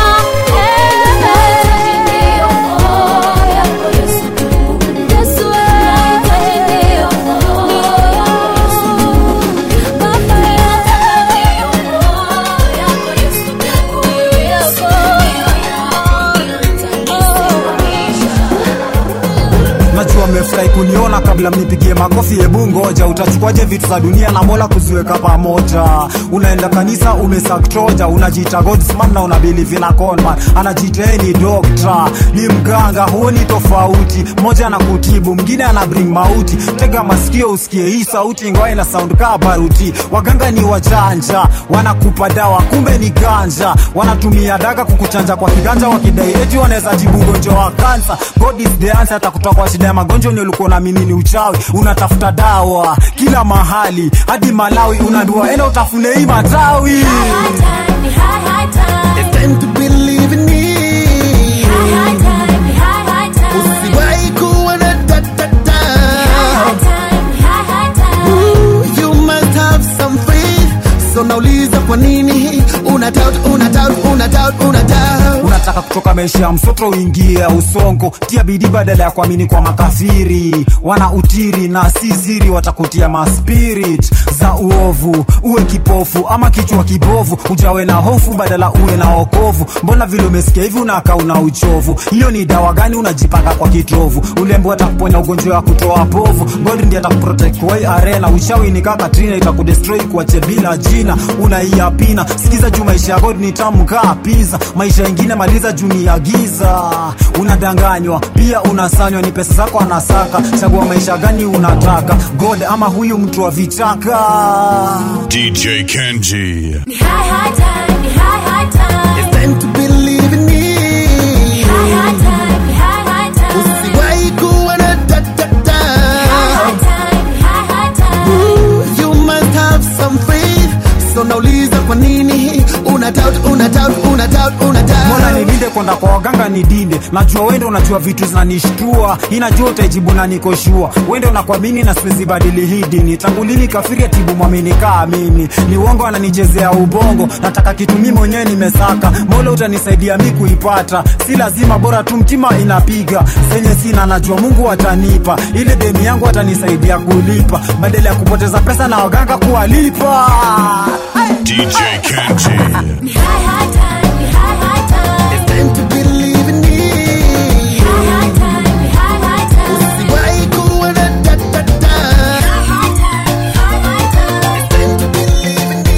najua mmefurahi kuniona kabla mnipigie makofi hebu ngoja utachukuaje vitu za dunia na mola kuziweka pamoja unaenda kanisa umesaktroja unajiita godsman na unabilivi na conman anajiita yeye ni dokta ni mganga huoni tofauti mmoja anakutibu mwingine ana bring mauti tega masikio usikie hii sauti ingawa ina sound kaa baruti waganga ni wajanja wanakupa dawa kumbe ni ganja wanatumia daga kukuchanja kwa kiganja wakidai eti wanaweza jibu ugonjwa wa kansa god is the answer atakutoa kwa shida ya magonjwa ni ulikuwa unaamini ni uchawi unatafuta dawa kila mahali hadi malawi unadua enda utafune hii matawi It's time to believe in me. Usiwahi kuwa na ta ta ta. Ooh, You must have some faith. So nauliza kwa nini una doubt, una doubt, una doubt, una doubt. unataka kutoka maisha ya msoto uingie usongo tia bidii badala ya kuamini kwa makafiri wana utiri na si siri watakutia maspirit za uovu uwe kipofu ama kichwa kibovu ujawe na hofu badala uwe na okovu mbona vile umesikia hivi unakaa una uchovu hiyo ni dawa gani unajipaka kwa kitovu ulembo atakuponya ugonjwa wa kutoa povu god ndiye atakuprotect kwa hii arena uchawi ni kaka trina itakudestroy kuache bila jina unaiapina sikiza juu maisha ya god ni tamu kaa pizza maisha ingine maliza juu ni ya giza unadanganywa pia unasanywa ni pesa zako anasaka chagua maisha gani unataka god ama huyu mtu wa vichaka DJ Kenji. It's time to believe in me. Usiwahi kuwa na ta ta ta. Ooh, You must have some faith. So nauliza kwa nini una doubt, una doubt, una doubt, una mbona doubt. nilinde kwenda kwa waganga nidinde najua wende unajua vitu zinanishtua inajua utaijibu na nikoshua wende unakuamini na siwezi badili hii dini tangu lini kafiri atibu mwamini kaa mimi ni uongo ananichezea ubongo nataka kitu mimi mwenyewe nimesaka mola utanisaidia mi kuipata si lazima bora tu mtima inapiga senye sina najua mungu atanipa ile deni yangu atanisaidia kulipa badala ya kupoteza pesa na waganga kuwalipa DJ Kenji. It's time to believe in me. Usiwahi kuwa na ta ta ta. It's time to believe in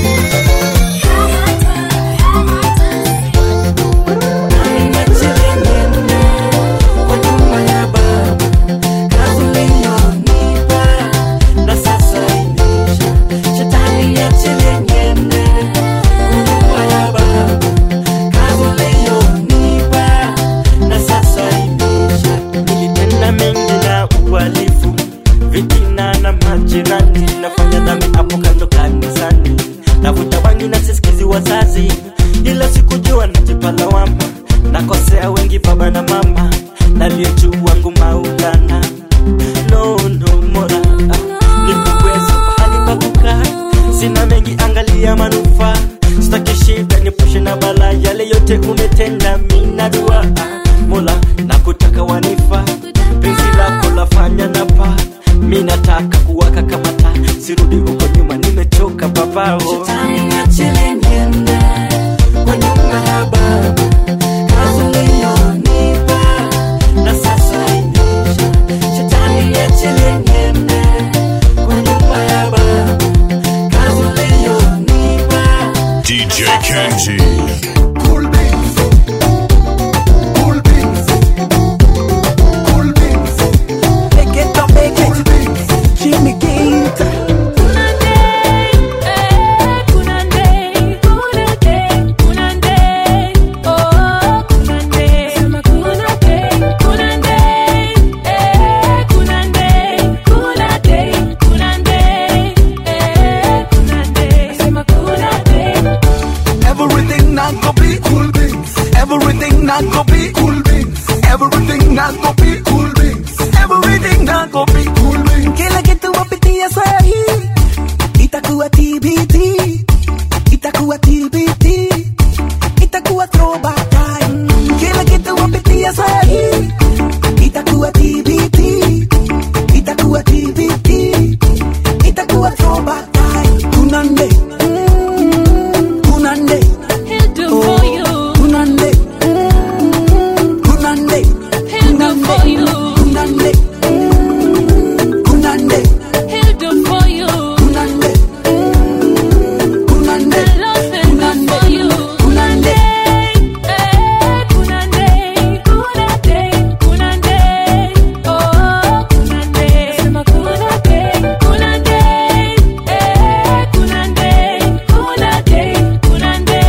Nilitenda mengi na uhalifu, vitina na majirani, nafanya dhambi hapo kando kanisani, navuta bangi na sisikizi wazazi, ila sikujua najipa lawama, nakosea wengi baba na mama, nalie juu wangu Maulana. No, no, Mola, nipe uwezo pahali pa kukaa, sina mengi, angalia manufaa, sitaki shida, niepushe na balaa, yale yote umetenda, mina dua Mola, nakutaka wanifa, penzi lako lafanya napa, mi nataka kuwaka kama taa nisirudi huko nyuma nimechoka babao Shetani niachilie niende kwa nyumba ya baba kazi uliyonipa na sasa imeisha Shetani niachilie niende kwa nyumba ya baba kazi uliyonipa DJ Kenji. Cool beans. Cool beans. Cool beans. Make it up, make it. Jimmy Gator. Everything not go be cool beans. Everything not go be cool beans. Everything not go be cool beans. Everything not go be cool beans. Kila kitu wapitia sahi itakuwa TBT, itakuwa TBT, itakuwa throwback time. Kila kitu wapitia sahi itakuwa TBT, itakuwa TBT, itakuwa throwback time. Kunande, mm, kunande, He'll do for you. kunande, mm, kunande, He'll do for you. kunande, mm, kunande. He'll do for you. Kunande, kunande, The Lord will do for you. kunande. Eh, kunande, kunande, kunande. Oh, kunande. Sema kunande, kunande. Eh, kunande, kunande, kunande.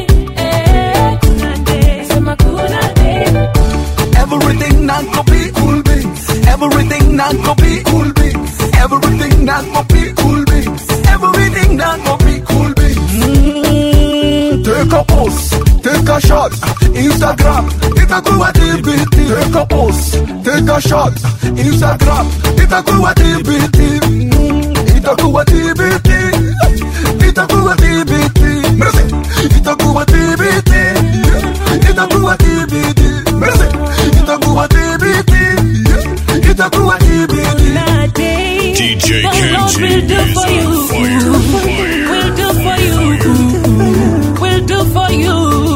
Eh, kunande. Sema kunande. Everything not go be cool beans. Everything not go be cool beans. Everything not go be cool beans. Everything not go be cool beans. Mm, take a post, take a shot. Instagram, itakuwa TBT. Take a post, take a shot. Instagram, itakuwa TBT. Mm, itakuwa TBT. Itakuwa TBT. Mercy, itakuwa TBT. Itakuwa TBT. Mercy, itakuwa TBT. Itakuwa TBT. DJ The Lord Kenji will do is for on you. fire. Will do for you. Will do for you.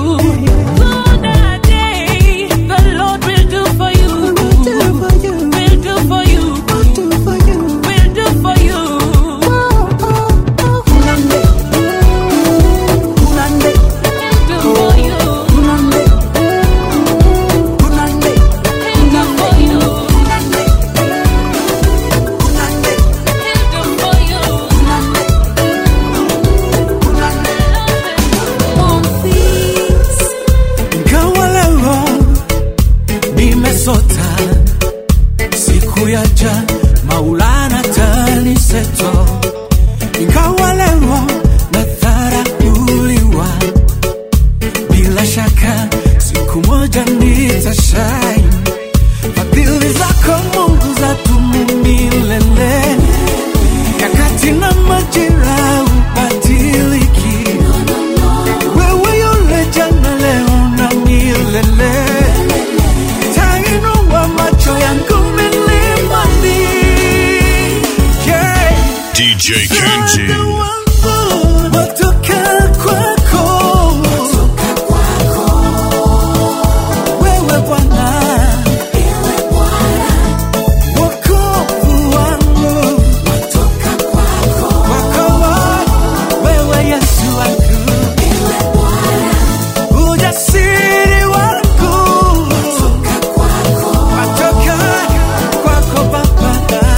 Kunade, The Lord will do for you. Will do for you. Will do for you. Kunande, kunande, Do for you. kunande, kunande, Do for you. kunande, Do for you. Mon fils. Ingawa leo nimesota, siku yaja Maulana taniseto. Ingawa leo nadharauliwa, bila shaka siku moja nitashine. Fadhili zako Mungu zadumu milele, nyakati na majira ubadiliki. Wewe yule jana, leo na milele, tainua macho yangu milimani. Yeah. DJ Kenji. Watoka kwako. Wewe Bwana. Wokovu wangu. Kwako wewe Yesu wangu. Ujasiri wangu. Watoka kwako Baba.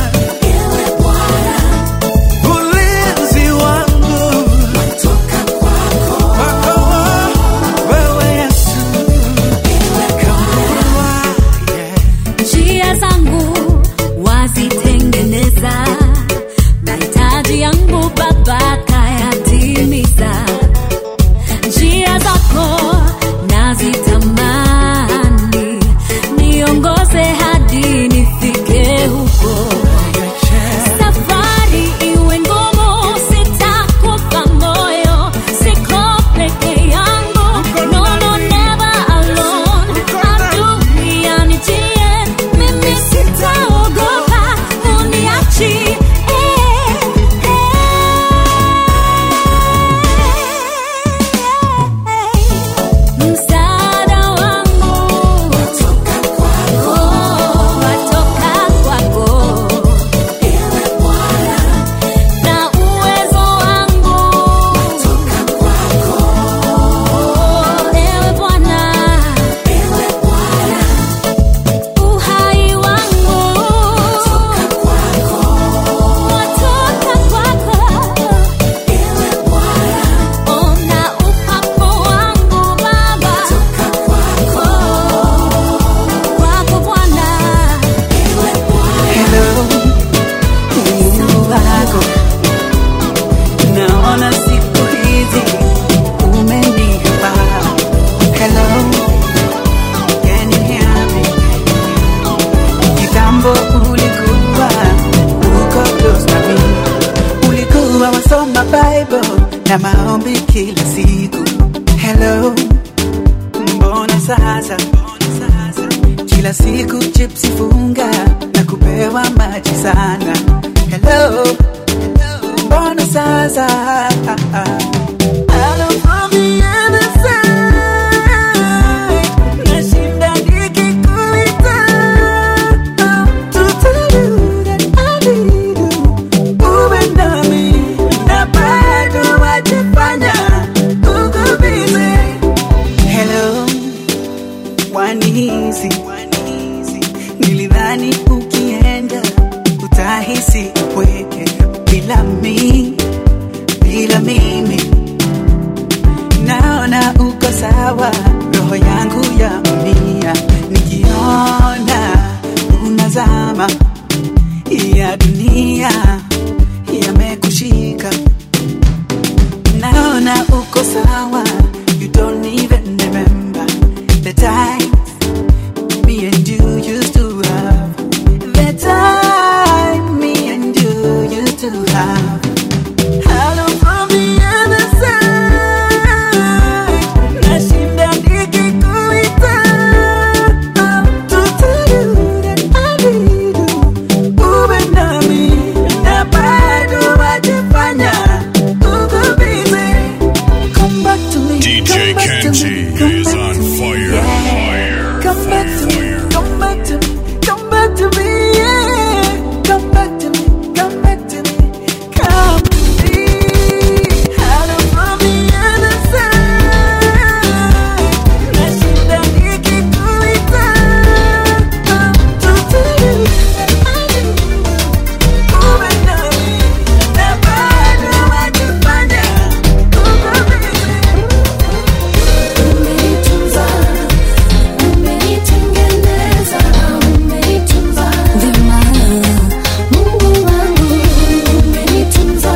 Ulinzi wangu. Kwako wewe Yesu. njia zangu wazitengeneza mahitaji yangu baba kayatimiza njia zako nazitamani niongoze hadi nifike huko safari iwe ngumu sitakufa moyo siko peke yangu no, no, never alone adui anijie mimi sitaogopa uniachi eh, eh. kusoma bible na maombi kila siku hello mbona sasa kila siku chipsi funga na kupewa maji sana hello mbona sasa Hello from the other side. Nashinda nikikuita. To tell you that I need you. Uwe nami, na bado wajifanya uko busy. Hello, wanihisi nilidhani ukienda utahisi upweke bila mi bila mimi naona uko sawa roho yangu ya umia nikiona unazama ya dunia yamekushika naona uko sawa you don't even remember the time me and you used to have the time me and you used to have Hello from the other side. Nashinda nikikuita. To tell you that I need you. Uwe nami, na bado wajifanya uko busy. Come back to me. DJ come back to me, Kenji come is back on to me, fire, yeah. fire, Come back to me, come back to me, come back to me, yeah. Come back to me, come back to me, come to me. Hello from the other side. Nashinda nikikuita. To tell you that I need you. Uwe nami, na bado wajifanya uko busy. Umenitunza, umenitengeneza, umenitunza vyema. Mungu wangu, umenitunza,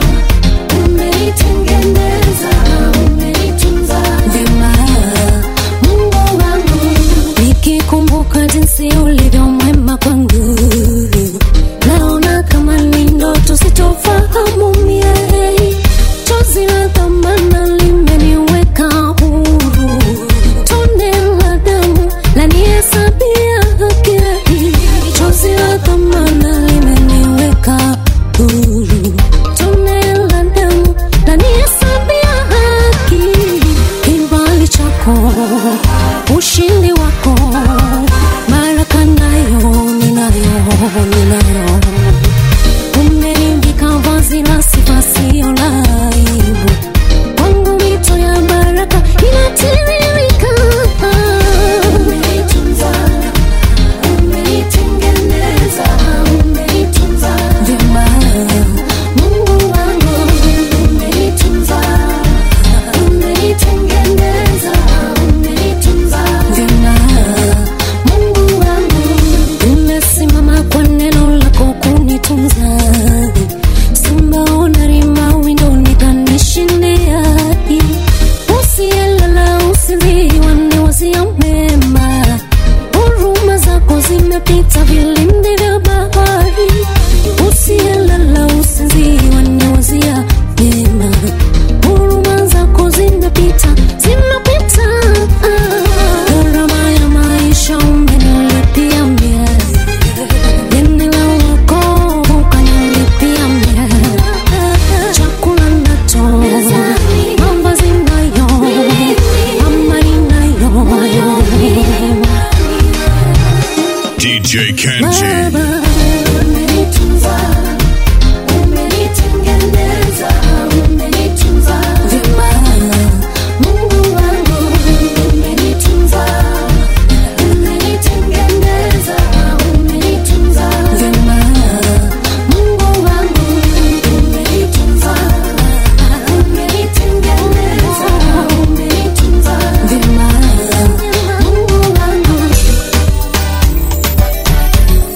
umenitengeneza, umenitunza vyema. Mungu wangu, nikikumbuka jinsi ulivyo mwema kwangu, naona kama ni ndoto sitofahamu mie. Chozi la dhamana limeniweka huru, tone la damu lanihesabia haki. Chozi la dhamana limeniweka huru, tone la damu lanihesabia haki. Kibali chako, ushindi wako, baraka nayo ninayo, ninayo umenivika vazi la sifa sio la aibu kwangu mito ya baraka inatiririka umenitunza umenitengeneza umenitunza vyema mungu wangu umenitunza umenitengeneza umenitunza vyema mungu wangu umesimama kwa neno lako kunitunza simbaona rima windoni kanishindia usiyelala usinziwa ni wazia mema huruma zako zimepita vilindi vya bahari usiyelala usinziwa ni wazia mema huruma zako zimepita zimepita gharama ya maisha umenilipia mie deni la wokovu kanilipia mie chakula nacho mavazi nayo amani nayo DJ Kenji. Baba, umenitunza, umenitengeneza, umenitunza vyema. Mungu wangu, umenitunza, umenitengeneza, umenitunza vyema. Mungu wangu, umenitunza, umenitengeneza, umenitunza vyema. Mungu wangu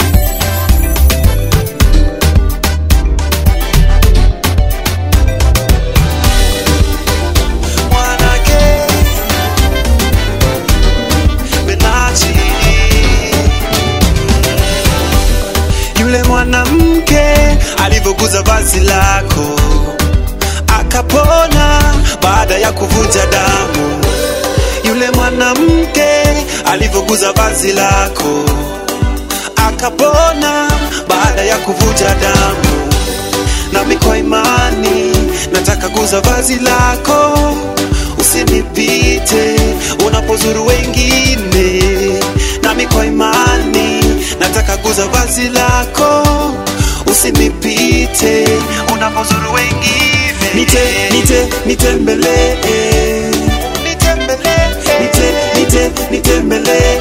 ya kuvuja damu yule mwanamke alivyoguza vazi lako akapona baada ya kuvuja damu nami kwa imani nataka guza vazi lako usinipite unapozuru wengine nami kwa imani nataka guza vazi lako usinipite unapozuru wengine nite nite nitembelee nitembelee nite nite nitembelee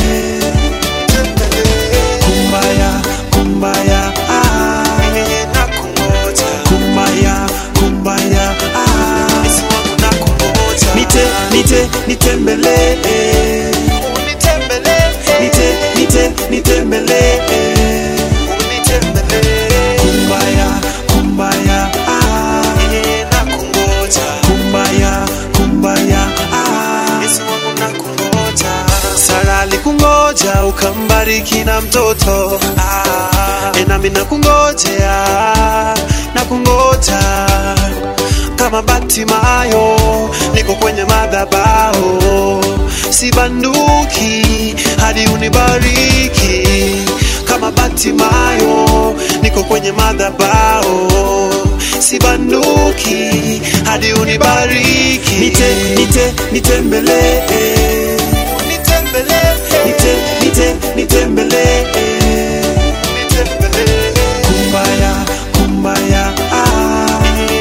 kumbaya kumbaya ah, nakungoja kumbaya kumbaya ah, Yesu wangu nakungoja nite nite nitembelee nitembelee nite nite nitembelee nitembelee kumbaya kumbaya ah, nakungoja kumbaya kumbaya ah, Yesu wangu nakungoja Sara alikungoja ukambariki na mtoto ah, enami nakungojea nakungoja kama Batimayo niko kwenye madhabahu sibanduki hadi unibariki kama Batimayo niko kwenye madhabahu sibanduki hadi unibariki nite nite nitembelee nitembelee nite nite nitembelee nitembelee kumbaya kumbaya ah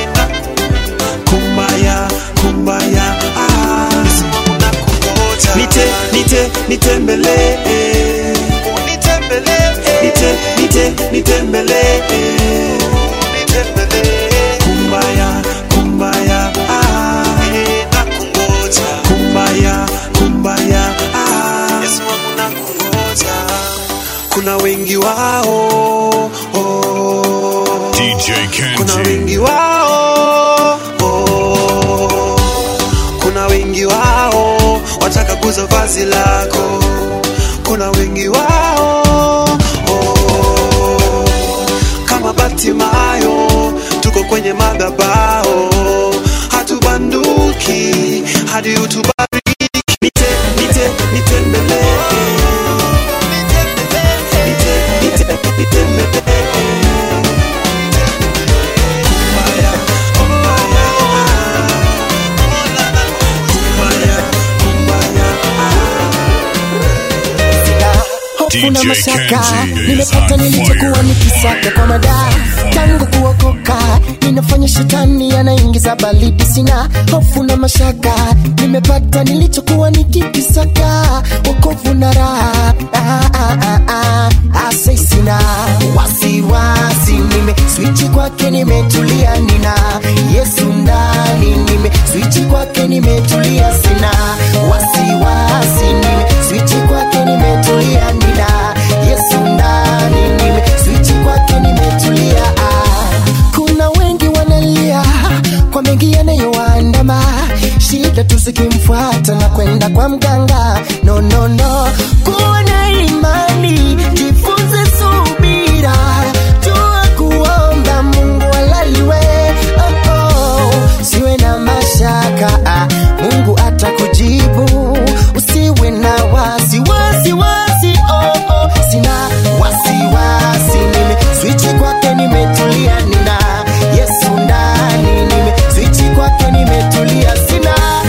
kumbaya kumbaya ah Yesu wangu nakungoja nite nite nitembelee nitembelee nite nite nitembelee nitembelee kumbaya kumbaya ah nakungoja kumbaya kumbaya ah Yesu wangu nakungoja kuna wengi wao oh, DJ kuna Kenji. wengi wao oh, kuna wengi wao wataka kuza vazi lako kuna wengi wao oh, kama Batimayo tuko kwenye madhabahu hatubanduki hadi utubariki nite nite nitembelee nite nite nitembelee hofu na DJ mashaka Kenji is nimepata on nilichokuwa fire. nikisaka kwa madaa tangu kuokoka ninafanya shetani anaingiza balidi sina hofu na mashaka nimepata nilichokuwa nikikisaka wokovu na raha ah, ah, ah, ah. Asai sina wasiwasi nime swichi kwake nimetulia nina yesu ndani nime swichi kwake nimetulia sina wasiwasi nime swichi kwake nimetulia nina yesu ndani nime swichi kwake nimetulia ah. kuna wengi wanalia kwa mengi yanayoandama shida tusikimfuata na kwenda kwa mganga no, no, no. kuwa na imani jifunze subira jua kuomba mungu alaliwe oh, oh. siwe na mashaka ah, mungu atakujibu usiwe na wasiwasi wasi, oh, oh. sina wasiwasi nime swichi kwake nimetulia nina yesu ndani nime swichi kwake nimetulia sina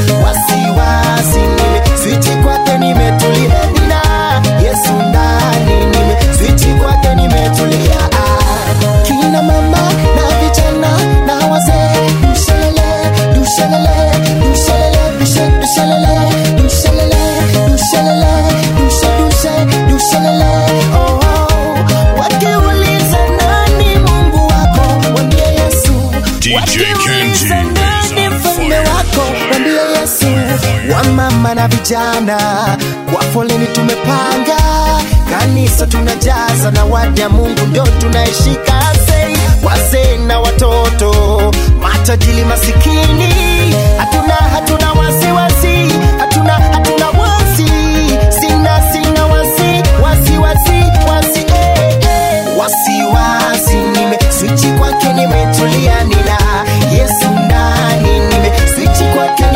wasiwasi nime swichi kwake nimetulia nina yesu ndani nime swichi kwake nimetulia ah. kina mama na vijana na wazee dushelele dushelele dushelele dushe dushelele dushelele dushelele dushe dushe dushelele oh, oh. wakiuliza nani mungu wako wambie yesu DJ Kenji nani mfalme wako wambie yesu wamama na vijana kwa foleni tumepanga kanisa tunajaza na waja mungu ndo tunaishika sei wazee na watoto matajili masikini hatuna hatuna wasiwasi hatuna hatuna wasi sina sina wasi wasi wasi wasi eh, eh. wasiwasi nime swichi kwake nimetulia nina yesu ndani nime swichi kwake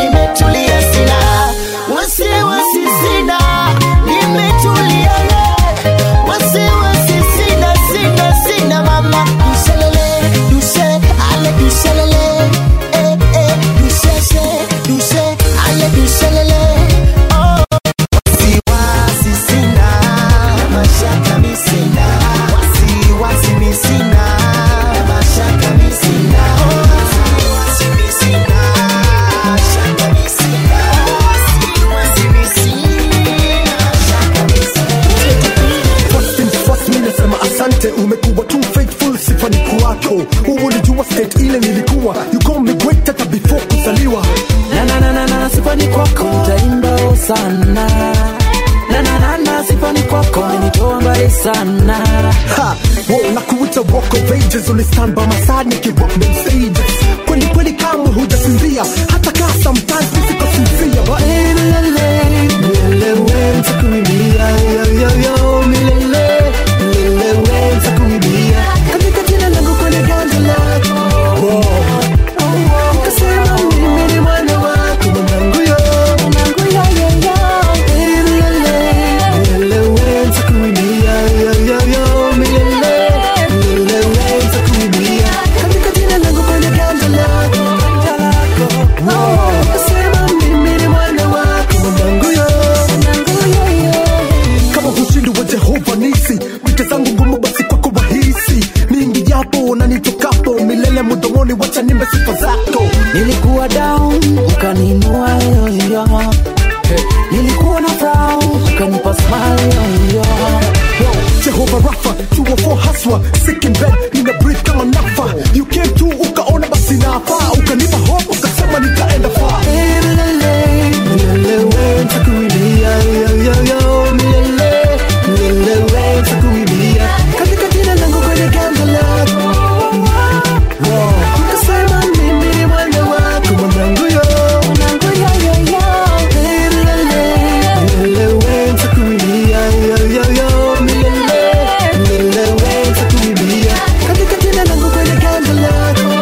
sana Ha, wow, na kuita walk of ages ulistand by my side nikiwalk them stages kweli kweli kamwe hujasinzia hata kaa sometimes nisikosinzia But, eh, milele milele nitakuimbia yo yo yo milele milele nitakuimbia katika jina langu kwenye ganja lako Wow. Ukasema mimi ni mwana wako mwanangu yo mwanangu yo yo yo Eh, milele milele nitakuimbia yo yo yo milele milele nitakuimbia katika jina langu kwenye ganja lako ganja lako Wow. Ukasema mimi ni mwana wako mwanangu yo mwanangu yo yo kama ushindi wa Jehova nisi vita zangu ngumu basi kwako wahisi mingi japo na nitokapo milele mdomoni wacha nimbe sifa zako nilikuwa down ukaninua yoyo nilikuwa na frown ukanipa smile yoyo Jehova Rafa, 204 haswa sick in bed, nina breathe kama nafa you came to ukaona basi nafaa ukanipa hope ukasema nitaenda far Eh, milele milele nitakuimbia yo yo yo milele milele nitakuimbia katika jina langu kwenye gamba lako Wow. Ukasema mimi ni mwana wako mwanangu yo mwanangu yo yo yo Eh, milele milele nitakuimbia yo yo yo milele milele nitakuimbia katika jina langu kwenye gamba lako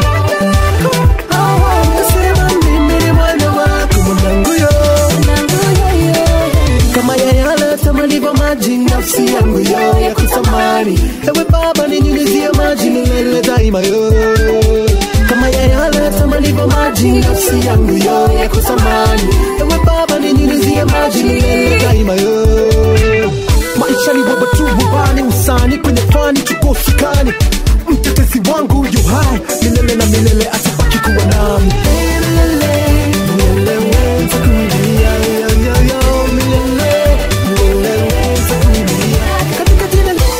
Ukasema mimi ni mwana wako mwanangu yo kama yayala tamalivyo maji nafsi yangu yo ya kutamani ewe baba ninyunyizie maji milele daima yo kama yayala tamalivyo maji nafsi yangu yo ya kutamani ewe baba ninyunyizie maji milele daima yo maisha ni baba tu bubani usani kwenye fani tuko shikani mtetezi wangu yu hai milele na milele atabaki kuwa nami milele milele nitakuimbia yo yo yo milele milele nitakuimbia katika jina la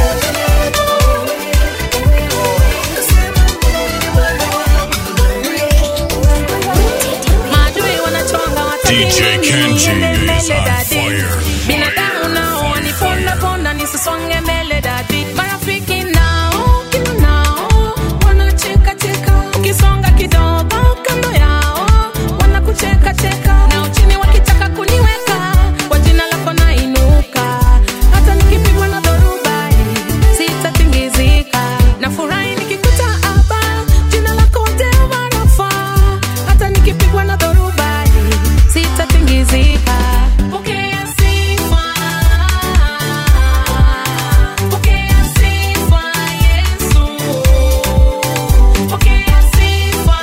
maadui wanachonga DJ Kenji is on dadi fire. binadamu nao wanipondaponda nisisonge mbele dadi marafiki nao kila nao wanachekacheka ukisonga kidogo kando yao wanakuchekacheka nao chini wakitaka kuniweka kwa jina lako nainuka hata nikipigwa na dhoruba sitatingizika nafurahi nikikuta hapa jina lako Jehova Rafa hata nikipigwa na dhoruba sitatingizika pokea sifa pokea sifa Yesu pokea sifa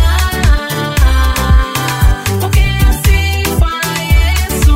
pokea sifa Yesu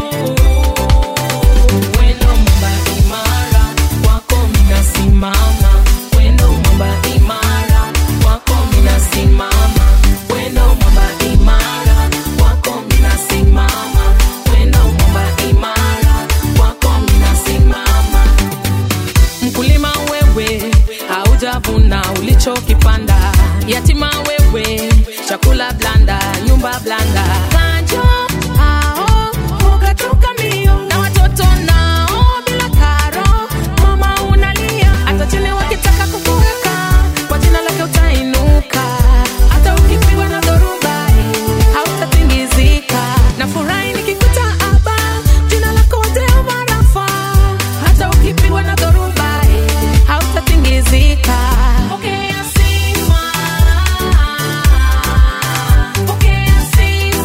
wendo mwamba imara wako minasimama wendo mwamba imara wako minasimama wendo mwamba imara wako minasimama wendo mwamba imara wako minasimama mkulima wewe haujavuna ulichokipanda yatima wewe chakula blanda nyumba blanda kanjo hao ukatoka mbio na watoto nao bila karo mama unalia hata chini wakitaka kukuweka kwa jina lake utainuka hata ukipigwa na dhoruba hautatingizika na furahi nikikuta hapa jina lako Jehova Rafa hata ukipigwa na dhoruba hautatingizika pokea sifa pokea sifa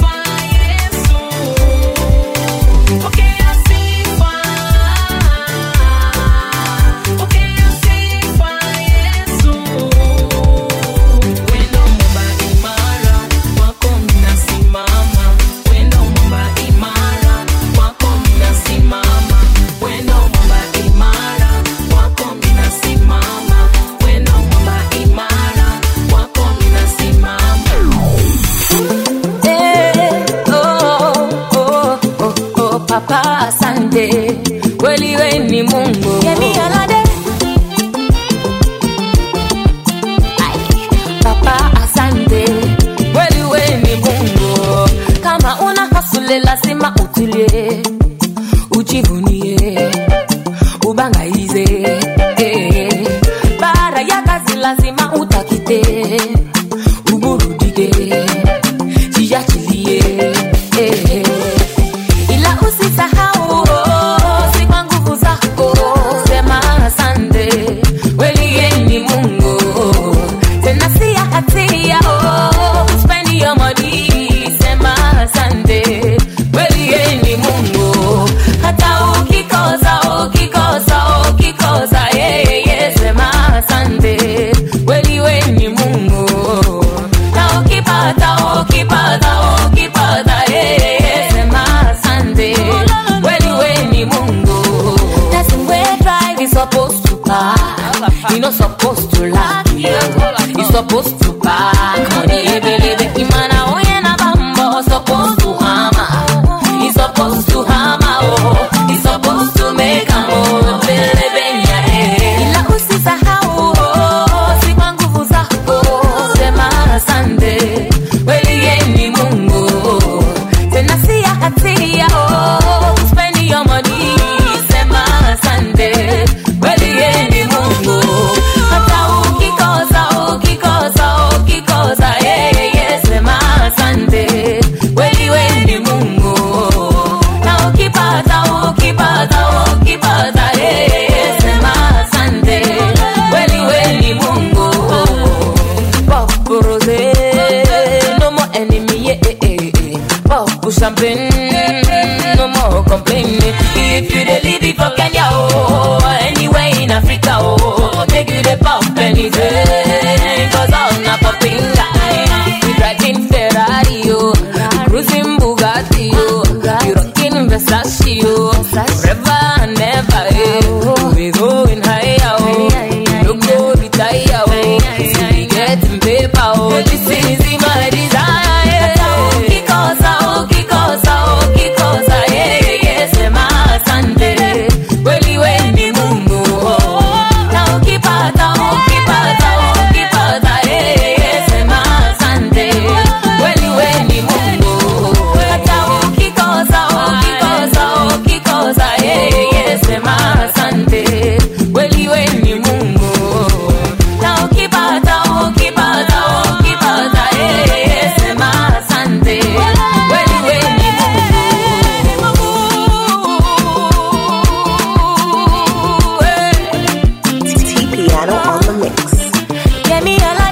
jiachie jiachilie eh. ila usisahau oh, si kwa nguvu zako sema asante kweli yeye ni mungu tena si ya hatia oh, spend your money sema asante kweli yeye ni mungu hata ukikosa ukikosa ukikosa yeye sema asante kweli we ni mungu na ukipata ukipata ukipata yeye sema asante kweli we ni mungu That's where drive is supposed to park you not supposed to laugh you supposed to park money ebelebe imana oye na bambo supposed to hammer He's supposed to hammer oh He's supposed to make a move belebe nya eh ila usisahau oh si kwa nguvu zako sema asante kweli yeye ni Mungu tena si ya hatia oh spend your money sema asante kweli yeye ni Mungu hata ukikosa ukikosa ukikosa yeye sema asante kweli wewe ni Mungu na ukipata ukipata ukipata yeye sema asante kweli wewe ni Mungu Pop rose no more enemy yeah, eh, eh, eh. Pop champagne no more complaining if you dey live it for Kenya oh anywhere in Africa oh make you dey pop anything cause all na popping guy we driving Ferrari oh cruising Bugatti oh you rocking Versace oh forever and ever eh we going higher oh no go retire oh see we getting paper oh this is my desire ukikosa ukikosa ukikosa yeye sema asante kweli we ni Mungu na ukipata ukipata ukipata yeye sema asante kweli we ni Mungu hata ukikosa ukikosa ukikosa yeye sema asante kweli we ni Mungu na ukipata ukipata ukipata yeye sema asante kweli we ni Mungu T Piano on the mix. Get me a